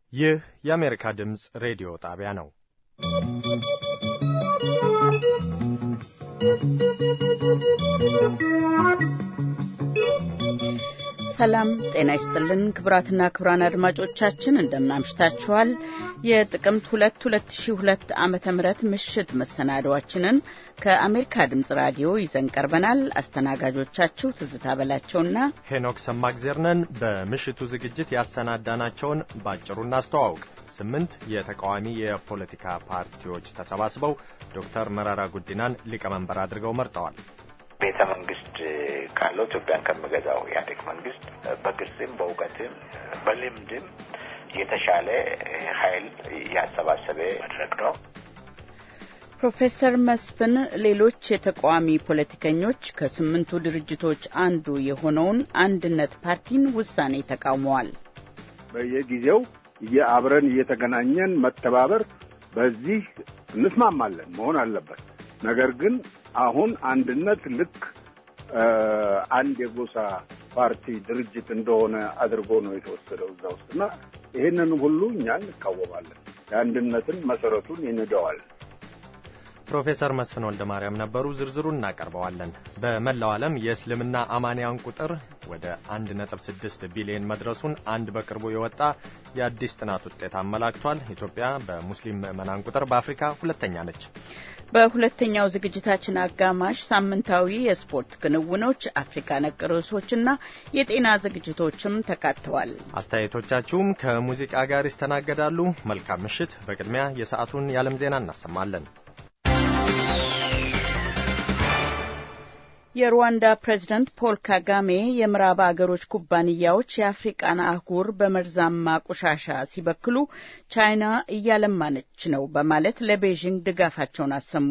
ይህ የአሜሪካ ድምፅ ሬዲዮ ጣቢያ ነው። ሰላም ጤና ይስጥልን ክቡራትና ክቡራን አድማጮቻችን እንደምናምሽታችኋል። የጥቅምት ሁለት ሁለት ሺ ሁለት ዓመተ ምህረት ምሽት መሰናዶዋችንን ከአሜሪካ ድምፅ ራዲዮ ይዘን ቀርበናል። አስተናጋጆቻችሁ ትዝታ በላቸውና ሄኖክ ሰማግዜር ነን። በምሽቱ ዝግጅት ያሰናዳናቸውን ባጭሩ እናስተዋውቅ። ስምንት የተቃዋሚ የፖለቲካ ፓርቲዎች ተሰባስበው ዶክተር መረራ ጉዲናን ሊቀመንበር አድርገው መርጠዋል። ቤተ መንግስት ካለው ኢትዮጵያን ከሚገዛው ኢህአዴግ መንግስት በግልጽም በእውቀትም በልምድም የተሻለ ኃይል ያሰባሰበ መድረክ ነው። ፕሮፌሰር መስፍን ሌሎች የተቃዋሚ ፖለቲከኞች ከስምንቱ ድርጅቶች አንዱ የሆነውን አንድነት ፓርቲን ውሳኔ ተቃውመዋል። በየጊዜው አብረን እየተገናኘን መተባበር በዚህ እንስማማለን መሆን አለበት። ነገር ግን አሁን አንድነት ልክ አንድ የጎሳ ፓርቲ ድርጅት እንደሆነ አድርጎ ነው የተወሰደው እዛ ውስጥ እና ይህንን ሁሉ እኛ እንቃወማለን። የአንድነትን መሰረቱን ይንደዋል። ፕሮፌሰር መስፍን ወልደ ማርያም ነበሩ። ዝርዝሩን እናቀርበዋለን። በመላው ዓለም የእስልምና አማንያን ቁጥር ወደ 1.6 ቢሊዮን መድረሱን አንድ በቅርቡ የወጣ የአዲስ ጥናት ውጤት አመላክቷል። ኢትዮጵያ በሙስሊም ምዕመናን ቁጥር በአፍሪካ ሁለተኛ ነች። በሁለተኛው ዝግጅታችን አጋማሽ ሳምንታዊ የስፖርት ክንውኖች፣ አፍሪካ ነክ ርዕሶችና የጤና ዝግጅቶችም ተካተዋል። አስተያየቶቻችሁም ከሙዚቃ ጋር ይስተናገዳሉ። መልካም ምሽት። በቅድሚያ የሰዓቱን የዓለም ዜና እናሰማለን። የሩዋንዳ ፕሬዝደንት ፖል ካጋሜ የምዕራብ አገሮች ኩባንያዎች የአፍሪቃን አህጉር በመርዛማ ቆሻሻ ሲበክሉ ቻይና እያለማነች ነው በማለት ለቤዥንግ ድጋፋቸውን አሰሙ።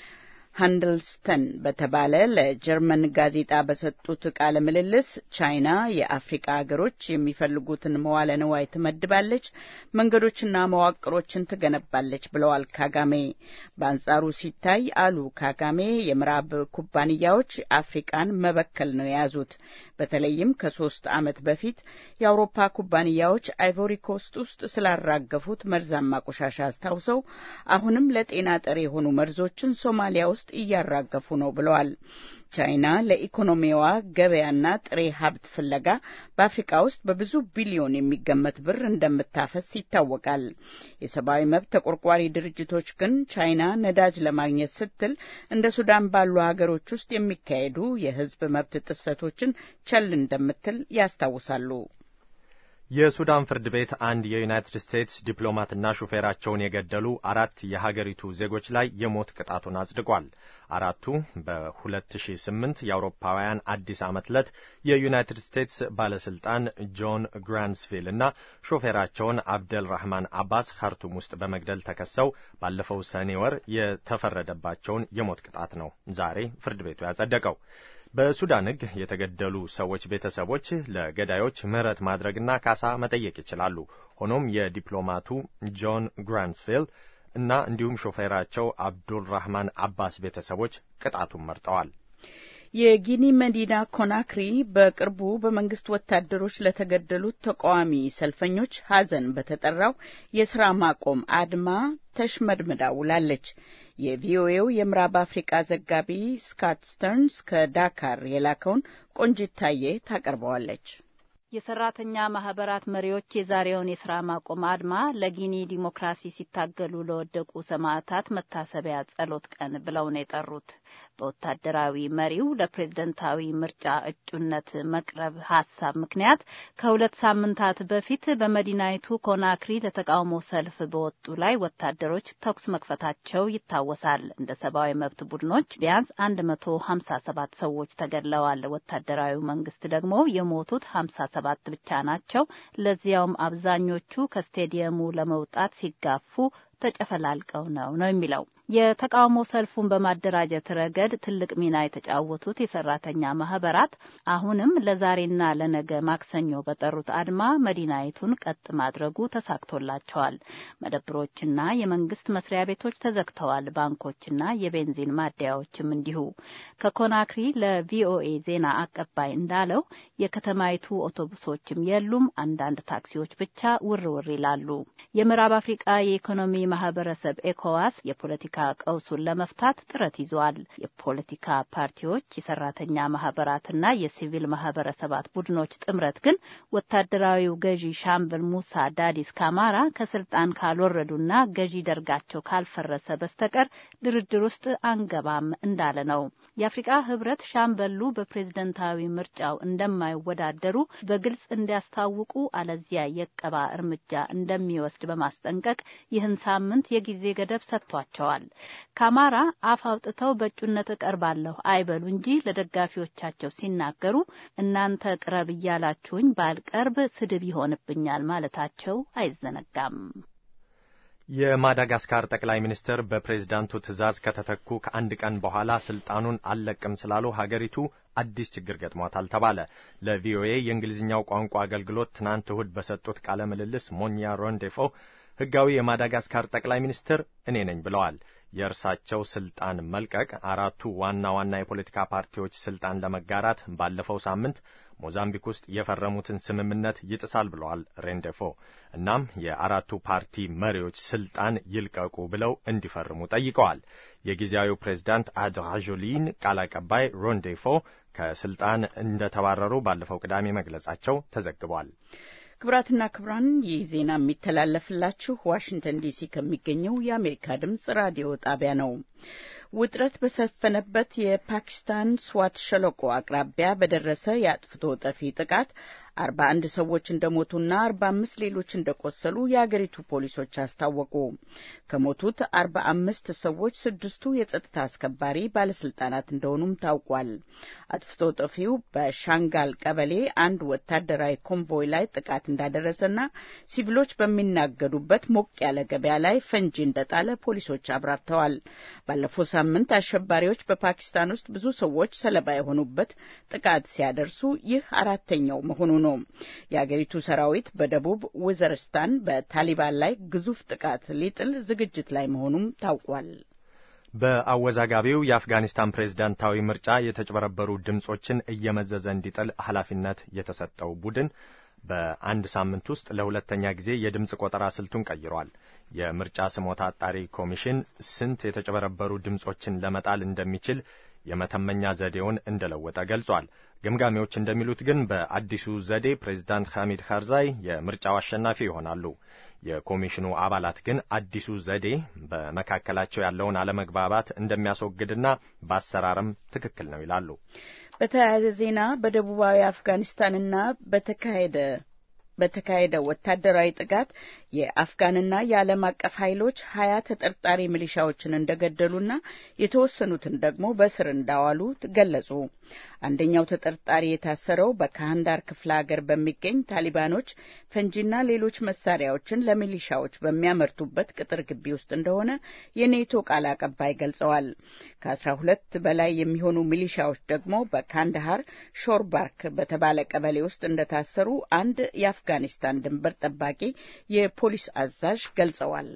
ሃንድልስተን በተባለ ለጀርመን ጋዜጣ በሰጡት ቃለ ምልልስ ቻይና የአፍሪቃ ሀገሮች የሚፈልጉትን መዋለ ንዋይ ትመድባለች፣ መንገዶችና መዋቅሮችን ትገነባለች ብለዋል ካጋሜ። በአንጻሩ ሲታይ አሉ ካጋሜ የምዕራብ ኩባንያዎች አፍሪቃን መበከል ነው የያዙት። በተለይም ከሶስት ዓመት በፊት የአውሮፓ ኩባንያዎች አይቮሪ ኮስት ውስጥ ስላራገፉት መርዛማ ቆሻሻ አስታውሰው አሁንም ለጤና ጠር የሆኑ መርዞችን ሶማሊያ ውስጥ እያራገፉ ነው ብለዋል። ቻይና ለኢኮኖሚዋ ገበያና ጥሬ ሀብት ፍለጋ በአፍሪካ ውስጥ በብዙ ቢሊዮን የሚገመት ብር እንደምታፈስ ይታወቃል። የሰብአዊ መብት ተቆርቋሪ ድርጅቶች ግን ቻይና ነዳጅ ለማግኘት ስትል እንደ ሱዳን ባሉ ሀገሮች ውስጥ የሚካሄዱ የሕዝብ መብት ጥሰቶችን ቸል እንደምትል ያስታውሳሉ። የሱዳን ፍርድ ቤት አንድ የዩናይትድ ስቴትስ ዲፕሎማትና ሹፌራቸውን የገደሉ አራት የሀገሪቱ ዜጎች ላይ የሞት ቅጣቱን አጽድቋል። አራቱ በ2008 የአውሮፓውያን አዲስ ዓመት ዕለት የዩናይትድ ስቴትስ ባለስልጣን ጆን ግራንስቪል እና ሾፌራቸውን አብደል ራህማን አባስ ካርቱም ውስጥ በመግደል ተከሰው ባለፈው ሰኔ ወር የተፈረደባቸውን የሞት ቅጣት ነው ዛሬ ፍርድ ቤቱ ያጸደቀው። በሱዳን ሕግ የተገደሉ ሰዎች ቤተሰቦች ለገዳዮች ምህረት ማድረግና ካሳ መጠየቅ ይችላሉ። ሆኖም የዲፕሎማቱ ጆን ግራንስቪል እና እንዲሁም ሾፌራቸው አብዱልራህማን አባስ ቤተሰቦች ቅጣቱን መርጠዋል። የጊኒ መዲና ኮናክሪ በቅርቡ በመንግስት ወታደሮች ለተገደሉት ተቃዋሚ ሰልፈኞች ሐዘን በተጠራው የስራ ማቆም አድማ ተሽመድምዳ ውላለች። የቪኦኤው የምዕራብ አፍሪቃ ዘጋቢ ስካት ስተርንስ ከዳካር የላከውን ቆንጂት ታዬ ታቀርበዋለች። የሰራተኛ ማህበራት መሪዎች የዛሬውን የስራ ማቆም አድማ ለጊኒ ዲሞክራሲ ሲታገሉ ለወደቁ ሰማዕታት መታሰቢያ ጸሎት ቀን ብለው ነው የጠሩት። በወታደራዊ መሪው ለፕሬዝደንታዊ ምርጫ እጩነት መቅረብ ሀሳብ ምክንያት ከሁለት ሳምንታት በፊት በመዲናይቱ ኮናክሪ ለተቃውሞ ሰልፍ በወጡ ላይ ወታደሮች ተኩስ መክፈታቸው ይታወሳል። እንደ ሰብአዊ መብት ቡድኖች ቢያንስ አንድ መቶ ሀምሳ ሰባት ሰዎች ተገድለዋል። ወታደራዊ መንግስት ደግሞ የሞቱት ሀምሳ ሰባት ብቻ ናቸው። ለዚያውም አብዛኞቹ ከስቴዲየሙ ለመውጣት ሲጋፉ ተጨፈላልቀው ነው ነው የሚለው። የተቃውሞ ሰልፉን በማደራጀት ረገድ ትልቅ ሚና የተጫወቱት የሰራተኛ ማህበራት አሁንም ለዛሬና ለነገ ማክሰኞ በጠሩት አድማ መዲናይቱን ቀጥ ማድረጉ ተሳክቶላቸዋል። መደብሮችና የመንግስት መስሪያ ቤቶች ተዘግተዋል። ባንኮችና የቤንዚን ማደያዎችም እንዲሁ። ከኮናክሪ ለቪኦኤ ዜና አቀባይ እንዳለው የከተማይቱ አውቶቡሶችም የሉም። አንዳንድ ታክሲዎች ብቻ ውር ውር ይላሉ። የምዕራብ አፍሪቃ የኢኮኖሚ ማህበረሰብ ኤኮዋስ የፖለቲካ ቀውሱን ለመፍታት ጥረት ይዟል። የፖለቲካ ፓርቲዎች፣ የሰራተኛ ማህበራትና የሲቪል ማህበረሰባት ቡድኖች ጥምረት ግን ወታደራዊው ገዢ ሻምበል ሙሳ ዳዲስ ካማራ ከስልጣን ካልወረዱና ገዢ ደርጋቸው ካልፈረሰ በስተቀር ድርድር ውስጥ አንገባም እንዳለ ነው። የአፍሪቃ ህብረት ሻምበሉ በፕሬዝደንታዊ ምርጫው እንደማይወዳደሩ በግልጽ እንዲያስታውቁ አለዚያ የቀባ እርምጃ እንደሚወስድ በማስጠንቀቅ ይህን ሳምንት የጊዜ ገደብ ሰጥቷቸዋል። ካማራ አፍ አውጥተው በእጩነት እቀርባለሁ አይበሉ እንጂ ለደጋፊዎቻቸው ሲናገሩ እናንተ ቅረብ እያላችሁኝ ባልቀርብ ስድብ ይሆንብኛል ማለታቸው አይዘነጋም። የማዳጋስካር ጠቅላይ ሚኒስትር በፕሬዝዳንቱ ትዕዛዝ ከተተኩ ከአንድ ቀን በኋላ ስልጣኑን አልለቅም ስላሉ ሀገሪቱ አዲስ ችግር ገጥሟታል ተባለ። ለቪኦኤ የእንግሊዝኛው ቋንቋ አገልግሎት ትናንት እሁድ በሰጡት ቃለ ምልልስ ሞኛ ሮንዴፎ ህጋዊ የማዳጋስካር ጠቅላይ ሚኒስትር እኔ ነኝ ብለዋል። የእርሳቸው ስልጣን መልቀቅ አራቱ ዋና ዋና የፖለቲካ ፓርቲዎች ስልጣን ለመጋራት ባለፈው ሳምንት ሞዛምቢክ ውስጥ የፈረሙትን ስምምነት ይጥሳል ብለዋል ሬንዴፎ። እናም የአራቱ ፓርቲ መሪዎች ስልጣን ይልቀቁ ብለው እንዲፈርሙ ጠይቀዋል። የጊዜያዊው ፕሬዝዳንት አድራዦሊን ቃል አቀባይ ሮንዴፎ ከስልጣን እንደተባረሩ ባለፈው ቅዳሜ መግለጻቸው ተዘግቧል። ክቡራትና ክቡራን ይህ ዜና የሚተላለፍላችሁ ዋሽንግተን ዲሲ ከሚገኘው የአሜሪካ ድምጽ ራዲዮ ጣቢያ ነው። ውጥረት በሰፈነበት የፓኪስታን ስዋት ሸለቆ አቅራቢያ በደረሰ የአጥፍቶ ጠፊ ጥቃት አርባ አንድ ሰዎች እንደሞቱና አርባ አምስት ሌሎች እንደቆሰሉ የአገሪቱ ፖሊሶች አስታወቁ። ከሞቱት አርባ አምስት ሰዎች ስድስቱ የጸጥታ አስከባሪ ባለስልጣናት እንደሆኑም ታውቋል። አጥፍቶ ጠፊው በሻንጋል ቀበሌ አንድ ወታደራዊ ኮንቮይ ላይ ጥቃት እንዳደረሰና ሲቪሎች በሚናገዱበት ሞቅ ያለ ገበያ ላይ ፈንጂ እንደጣለ ፖሊሶች አብራርተዋል። ባለፈው ሳምንት አሸባሪዎች በፓኪስታን ውስጥ ብዙ ሰዎች ሰለባ የሆኑበት ጥቃት ሲያደርሱ ይህ አራተኛው መሆኑ ነው። የአገሪቱ ሰራዊት በደቡብ ውዘርስታን በታሊባን ላይ ግዙፍ ጥቃት ሊጥል ዝግጅት ላይ መሆኑም ታውቋል። በአወዛጋቢው የአፍጋኒስታን ፕሬዝዳንታዊ ምርጫ የተጭበረበሩ ድምጾችን እየመዘዘ እንዲጥል ኃላፊነት የተሰጠው ቡድን በአንድ ሳምንት ውስጥ ለሁለተኛ ጊዜ የድምፅ ቆጠራ ስልቱን ቀይሯል። የምርጫ ስሞታ አጣሪ ኮሚሽን ስንት የተጨበረበሩ ድምጾችን ለመጣል እንደሚችል የመተመኛ ዘዴውን እንደለወጠ ገልጿል። ገምጋሚዎች እንደሚሉት ግን በአዲሱ ዘዴ ፕሬዚዳንት ሐሚድ ካርዛይ የምርጫው አሸናፊ ይሆናሉ። የኮሚሽኑ አባላት ግን አዲሱ ዘዴ በመካከላቸው ያለውን አለመግባባት እንደሚያስወግድና በአሰራርም ትክክል ነው ይላሉ። በተያያዘ ዜና በደቡባዊ አፍጋኒስታንና በተካሄደ በተካሄደ ወታደራዊ ጥቃት የአፍጋንና የዓለም አቀፍ ኃይሎች ሀያ ተጠርጣሪ ሚሊሻዎችን እንደገደሉና የተወሰኑትን ደግሞ በስር እንዳዋሉ ገለጹ። አንደኛው ተጠርጣሪ የታሰረው በካህንዳር ክፍለ ሀገር በሚገኝ ታሊባኖች ፈንጂና ሌሎች መሳሪያዎችን ለሚሊሻዎች በሚያመርቱበት ቅጥር ግቢ ውስጥ እንደሆነ የኔቶ ቃል አቀባይ ገልጸዋል። ከአስራ ሁለት በላይ የሚሆኑ ሚሊሻዎች ደግሞ በካንዳሃር ሾርባርክ በተባለ ቀበሌ ውስጥ እንደታሰሩ አንድ የአፍጋኒስታን ድንበር ጠባቂ የፖሊስ አዛዥ ገልጸዋል።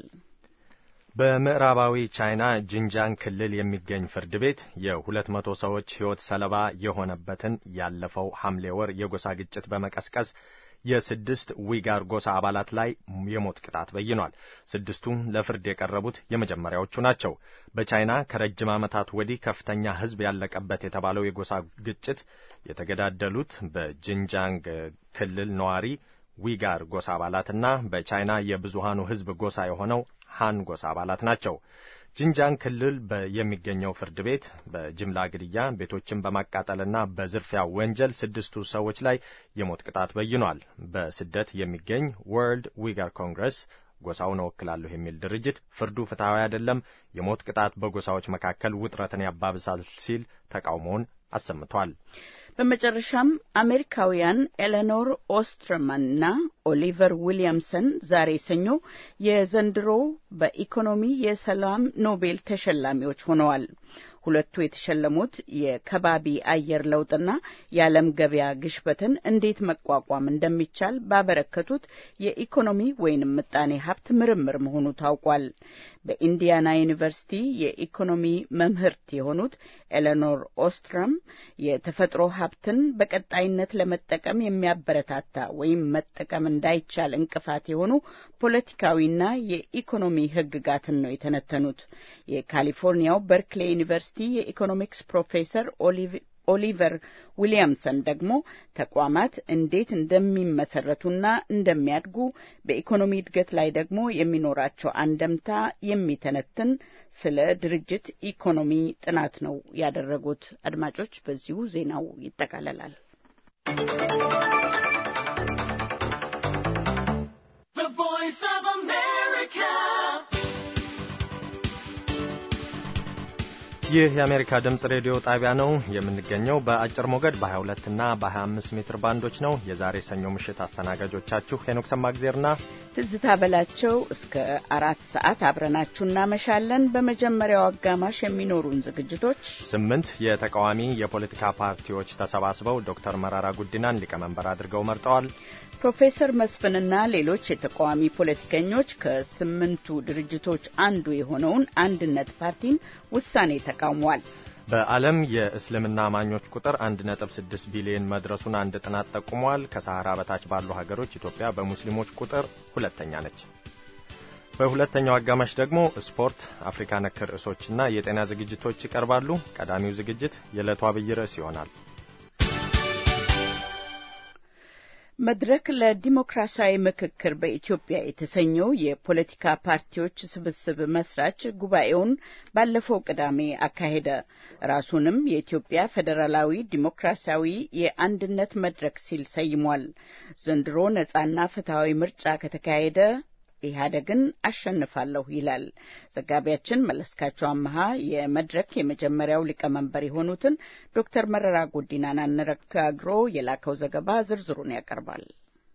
በምዕራባዊ ቻይና ጂንጃንግ ክልል የሚገኝ ፍርድ ቤት የሁለት መቶ ሰዎች ሕይወት ሰለባ የሆነበትን ያለፈው ሐምሌ ወር የጎሳ ግጭት በመቀስቀስ የስድስት ዊጋር ጎሳ አባላት ላይ የሞት ቅጣት በይኗል። ስድስቱ ለፍርድ የቀረቡት የመጀመሪያዎቹ ናቸው። በቻይና ከረጅም ዓመታት ወዲህ ከፍተኛ ሕዝብ ያለቀበት የተባለው የጎሳ ግጭት የተገዳደሉት በጂንጃንግ ክልል ነዋሪ ዊጋር ጎሳ አባላትና በቻይና የብዙሃኑ ሕዝብ ጎሳ የሆነው ሃን ጎሳ አባላት ናቸው። ጂንጃንግ ክልል የሚገኘው ፍርድ ቤት በጅምላ ግድያ፣ ቤቶችን በማቃጠልና በዝርፊያ ወንጀል ስድስቱ ሰዎች ላይ የሞት ቅጣት በይኗል። በስደት የሚገኝ ወርልድ ዊጋር ኮንግረስ ጎሳውን እወክላለሁ የሚል ድርጅት ፍርዱ ፍትሐዊ አይደለም፣ የሞት ቅጣት በጎሳዎች መካከል ውጥረትን ያባብሳል ሲል ተቃውሞውን አሰምቷል። በመጨረሻም አሜሪካውያን ኤሌኖር ኦስትርማንና ኦሊቨር ዊሊያምሰን ዛሬ ሰኞ የዘንድሮው በኢኮኖሚ የሰላም ኖቤል ተሸላሚዎች ሆነዋል። ሁለቱ የተሸለሙት የከባቢ አየር ለውጥና የዓለም ገበያ ግሽበትን እንዴት መቋቋም እንደሚቻል ባበረከቱት የኢኮኖሚ ወይንም ምጣኔ ሀብት ምርምር መሆኑ ታውቋል። በኢንዲያና ዩኒቨርሲቲ የኢኮኖሚ መምህርት የሆኑት ኤሌኖር ኦስትረም የተፈጥሮ ሀብትን በቀጣይነት ለመጠቀም የሚያበረታታ ወይም መጠቀም እንዳይቻል እንቅፋት የሆኑ ፖለቲካዊና የኢኮኖሚ ሕግጋትን ነው የተነተኑት። የካሊፎርኒያው በርክሌ ዩኒቨርሲቲ የኢኮኖሚክስ ፕሮፌሰር ኦሊቨር ዊሊያምሰን ደግሞ ተቋማት እንዴት እንደሚመሰረቱና እንደሚያድጉ በኢኮኖሚ እድገት ላይ ደግሞ የሚኖራቸው አንደምታ የሚተነትን ስለ ድርጅት ኢኮኖሚ ጥናት ነው ያደረጉት። አድማጮች፣ በዚሁ ዜናው ይጠቃለላል። ይህ የአሜሪካ ድምፅ ሬዲዮ ጣቢያ ነው። የምንገኘው በአጭር ሞገድ በ22 እና በ25 ሜትር ባንዶች ነው። የዛሬ ሰኞ ምሽት አስተናጋጆቻችሁ ሄኖክ ሰማግዜርና ትዝታ በላቸው እስከ አራት ሰዓት አብረናችሁ እናመሻለን። በመጀመሪያው አጋማሽ የሚኖሩን ዝግጅቶች ስምንት የተቃዋሚ የፖለቲካ ፓርቲዎች ተሰባስበው ዶክተር መራራ ጉዲናን ሊቀመንበር አድርገው መርጠዋል። ፕሮፌሰር መስፍንና ሌሎች የተቃዋሚ ፖለቲከኞች ከስምንቱ ድርጅቶች አንዱ የሆነውን አንድነት ፓርቲን ውሳኔ ተቃውሟል። በዓለም የእስልምና አማኞች ቁጥር 1.6 ቢሊዮን መድረሱን አንድ ጥናት ጠቁሟል። ከሰሃራ በታች ባሉ ሀገሮች ኢትዮጵያ በሙስሊሞች ቁጥር ሁለተኛ ነች። በሁለተኛው አጋማሽ ደግሞ ስፖርት፣ አፍሪካ ነክ ርዕሶችና የጤና ዝግጅቶች ይቀርባሉ። ቀዳሚው ዝግጅት የዕለቱ አብይ ርዕስ ይሆናል። መድረክ ለዲሞክራሲያዊ ምክክር በኢትዮጵያ የተሰኘው የፖለቲካ ፓርቲዎች ስብስብ መስራች ጉባኤውን ባለፈው ቅዳሜ አካሄደ። ራሱንም የኢትዮጵያ ፌዴራላዊ ዲሞክራሲያዊ የአንድነት መድረክ ሲል ሰይሟል። ዘንድሮ ነጻና ፍትሐዊ ምርጫ ከተካሄደ ኢህአዴግን አሸንፋለሁ ይላል። ዘጋቢያችን መለስካቸው አመሃ የመድረክ የመጀመሪያው ሊቀመንበር የሆኑትን ዶክተር መረራ ጉዲናን አነጋግሮ የላከው ዘገባ ዝርዝሩን ያቀርባል።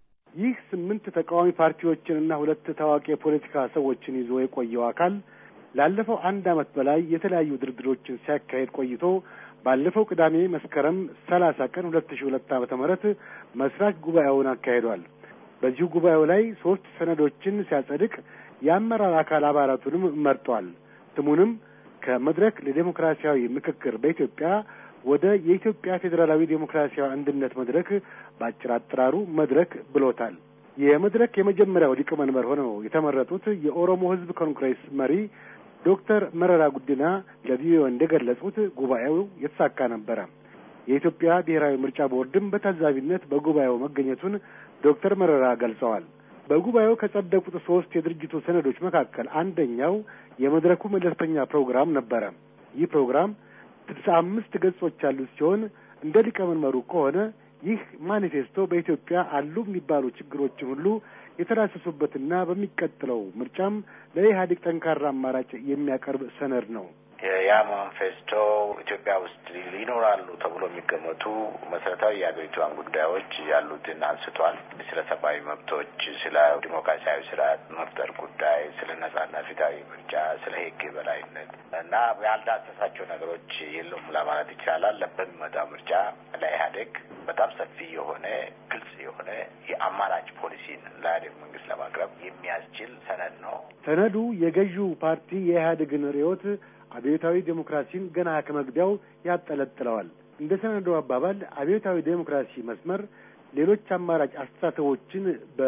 ይህ ስምንት ተቃዋሚ ፓርቲዎችንና ሁለት ታዋቂ የፖለቲካ ሰዎችን ይዞ የቆየው አካል ላለፈው አንድ ዓመት በላይ የተለያዩ ድርድሮችን ሲያካሄድ ቆይቶ ባለፈው ቅዳሜ መስከረም ሰላሳ ቀን ሁለት ሺ ሁለት ዓመተ ምህረት መስራች ጉባኤውን አካሂዷል። በዚሁ ጉባኤው ላይ ሶስት ሰነዶችን ሲያጸድቅ የአመራር አካል አባላቱንም መርጧል። ስሙንም ከመድረክ ለዴሞክራሲያዊ ምክክር በኢትዮጵያ ወደ የኢትዮጵያ ፌዴራላዊ ዴሞክራሲያዊ አንድነት መድረክ በአጭር አጠራሩ መድረክ ብሎታል። የመድረክ የመጀመሪያው ሊቀመንበር ሆነው የተመረጡት የኦሮሞ ሕዝብ ኮንግሬስ መሪ ዶክተር መረራ ጉዲና ለቪኦኤ እንደገለጹት ጉባኤው የተሳካ ነበረ። የኢትዮጵያ ብሔራዊ ምርጫ ቦርድም በታዛቢነት በጉባኤው መገኘቱን ዶክተር መረራ ገልጸዋል። በጉባኤው ከጸደቁት ሶስት የድርጅቱ ሰነዶች መካከል አንደኛው የመድረኩ መለስተኛ ፕሮግራም ነበረ። ይህ ፕሮግራም ስልሳ አምስት ገጾች ያሉት ሲሆን እንደ ሊቀመንበሩ ከሆነ ይህ ማኒፌስቶ በኢትዮጵያ አሉ የሚባሉ ችግሮችን ሁሉ የተዳሰሱበትና በሚቀጥለው ምርጫም ለኢህአዴግ ጠንካራ አማራጭ የሚያቀርብ ሰነድ ነው። ያ ማኒፌስቶ ኢትዮጵያ ውስጥ ሊኖራሉ ተብሎ የሚገመቱ መሰረታዊ የሀገሪቷን ጉዳዮች ያሉትን አንስቷል። ስለ ሰብአዊ መብቶች፣ ስለ ዲሞክራሲያዊ ስርዓት መፍጠር ጉዳይ፣ ስለ ነጻና ፊታዊ ምርጫ፣ ስለ ሕግ የበላይነት እና ያልዳሰሳቸው ነገሮች የሉም ለማለት ይቻላል። በሚመጣው ምርጫ ለኢህአዴግ በጣም ሰፊ የሆነ ግልጽ የሆነ የአማራጭ ፖሊሲን ለኢህአዴግ መንግስት ለማቅረብ የሚያስችል ሰነድ ነው። ሰነዱ የገዢው ፓርቲ የኢህአዴግን ርዕዮት አብዮታዊ ዴሞክራሲን ገና ከመግቢያው ያጠለጥለዋል። እንደ ሰነዱ አባባል አብዮታዊ ዴሞክራሲ መስመር ሌሎች አማራጭ አስተሳሰቦችን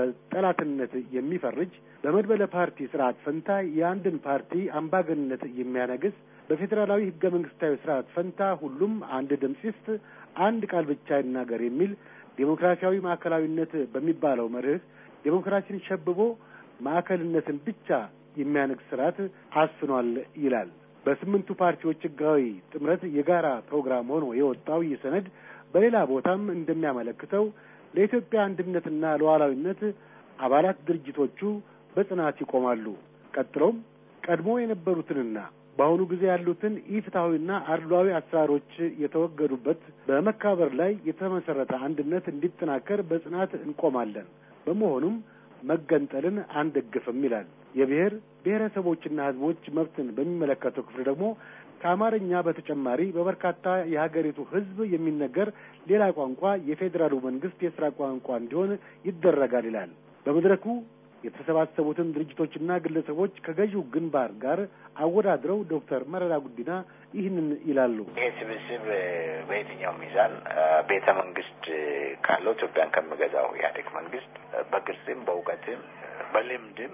በጠላትነት የሚፈርጅ በመድበለ ፓርቲ ስርዓት ፈንታ የአንድን ፓርቲ አምባገንነት የሚያነግስ በፌዴራላዊ ህገ መንግስታዊ ስርዓት ፈንታ ሁሉም አንድ ድምፅ ይስጥ፣ አንድ ቃል ብቻ ይናገር የሚል ዴሞክራሲያዊ ማዕከላዊነት በሚባለው መርህ ዴሞክራሲን ሸብቦ ማዕከልነትን ብቻ የሚያነግስ ስርዓት አስፍኗል ይላል። በስምንቱ ፓርቲዎች ህጋዊ ጥምረት የጋራ ፕሮግራም ሆኖ የወጣው ይህ ሰነድ በሌላ ቦታም እንደሚያመለክተው ለኢትዮጵያ አንድነትና ሉዓላዊነት አባላት ድርጅቶቹ በጽናት ይቆማሉ። ቀጥሎም ቀድሞ የነበሩትንና በአሁኑ ጊዜ ያሉትን ኢፍትሐዊና አድሏዊ አሰራሮች የተወገዱበት በመከባበር ላይ የተመሰረተ አንድነት እንዲጠናከር በጽናት እንቆማለን። በመሆኑም መገንጠልን አንደግፍም ይላል። የብሔር ብሔረሰቦችና ሕዝቦች መብትን በሚመለከተው ክፍል ደግሞ ከአማርኛ በተጨማሪ በበርካታ የሀገሪቱ ሕዝብ የሚነገር ሌላ ቋንቋ የፌዴራሉ መንግስት የስራ ቋንቋ እንዲሆን ይደረጋል ይላል። በመድረኩ የተሰባሰቡትን ድርጅቶችና ግለሰቦች ከገዢው ግንባር ጋር አወዳድረው ዶክተር መረራ ጉዲና ይህንን ይላሉ። ይሄ ስብስብ በየትኛው ሚዛን ቤተ መንግስት ካለው ኢትዮጵያን ከሚገዛው ኢህአዴግ መንግስት በቅርጽም በእውቀትም በልምድም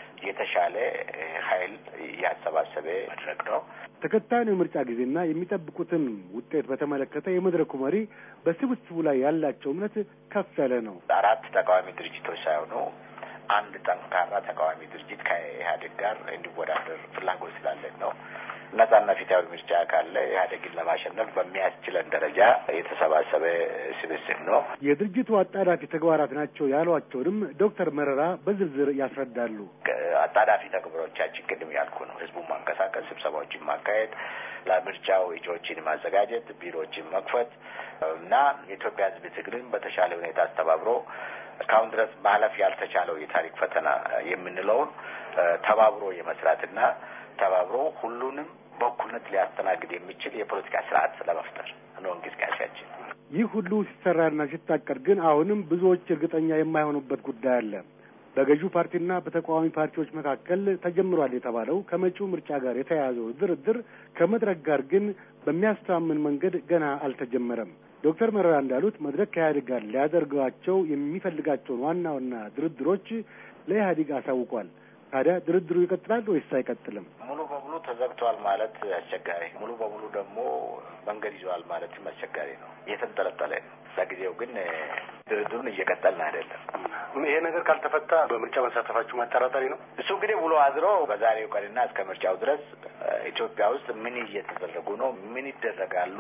የተሻለ ኃይል ያሰባሰበ መድረክ ነው። ተከታዩን የምርጫ ጊዜና የሚጠብቁትን ውጤት በተመለከተ የመድረኩ መሪ በስብስቡ ላይ ያላቸው እምነት ከፍ ያለ ነው። አራት ተቃዋሚ ድርጅቶች ሳይሆኑ አንድ ጠንካራ ተቃዋሚ ድርጅት ከኢህአዴግ ጋር እንዲወዳደር ፍላጎት ስላለን ነው። ነጻና ፊታዊ ምርጫ ካለ ኢህአዴግን ለማሸነፍ በሚያስችለን ደረጃ የተሰባሰበ ስብስብ ነው። የድርጅቱ አጣዳፊ ተግባራት ናቸው ያሏቸውንም ዶክተር መረራ በዝርዝር ያስረዳሉ። አጣዳፊ ተግባሮቻችን ቅድም ያልኩ ነው። ህዝቡን ማንቀሳቀስ፣ ስብሰባዎችን ማካሄድ፣ ለምርጫው እጩዎችን ማዘጋጀት፣ ቢሮዎችን መክፈት እና የኢትዮጵያ ህዝብ ትግልን በተሻለ ሁኔታ አስተባብሮ እስካሁን ድረስ ማለፍ ያልተቻለው የታሪክ ፈተና የምንለውን ተባብሮ የመስራትና ተባብሮ ሁሉንም በእኩልነት ሊያስተናግድ የሚችል የፖለቲካ ስርዓት ለመፍጠር ነው እንቅስቃሴያችን። ይህ ሁሉ ሲሰራና ሲታቀድ ግን አሁንም ብዙዎች እርግጠኛ የማይሆኑበት ጉዳይ አለ። በገዢው ፓርቲና በተቃዋሚ ፓርቲዎች መካከል ተጀምሯል የተባለው ከመጪው ምርጫ ጋር የተያያዘው ድርድር ከመድረክ ጋር ግን በሚያስተማምን መንገድ ገና አልተጀመረም። ዶክተር መረራ እንዳሉት መድረክ ከኢህአዴግ ጋር ሊያደርጋቸው የሚፈልጋቸውን ዋና ዋና ድርድሮች ለኢህአዴግ አሳውቋል። ታዲያ ድርድሩ ይቀጥላል ወይስ አይቀጥልም? ሙሉ በሙሉ ተዘግቷል ማለት አስቸጋሪ፣ ሙሉ በሙሉ ደግሞ መንገድ ይዘዋል ማለትም አስቸጋሪ ነው። እየተንጠለጠለ ነው። ለጊዜው ግን ድርድሩን እየቀጠልን አይደለም። ይሄ ነገር ካልተፈታ በምርጫ መሳተፋችሁ ማጠራጠሪ ነው። እሱ እንግዲህ ውሎ አድሮ በዛሬው ቀንና እስከ ምርጫው ድረስ ኢትዮጵያ ውስጥ ምን እየተደረጉ ነው፣ ምን ይደረጋሉ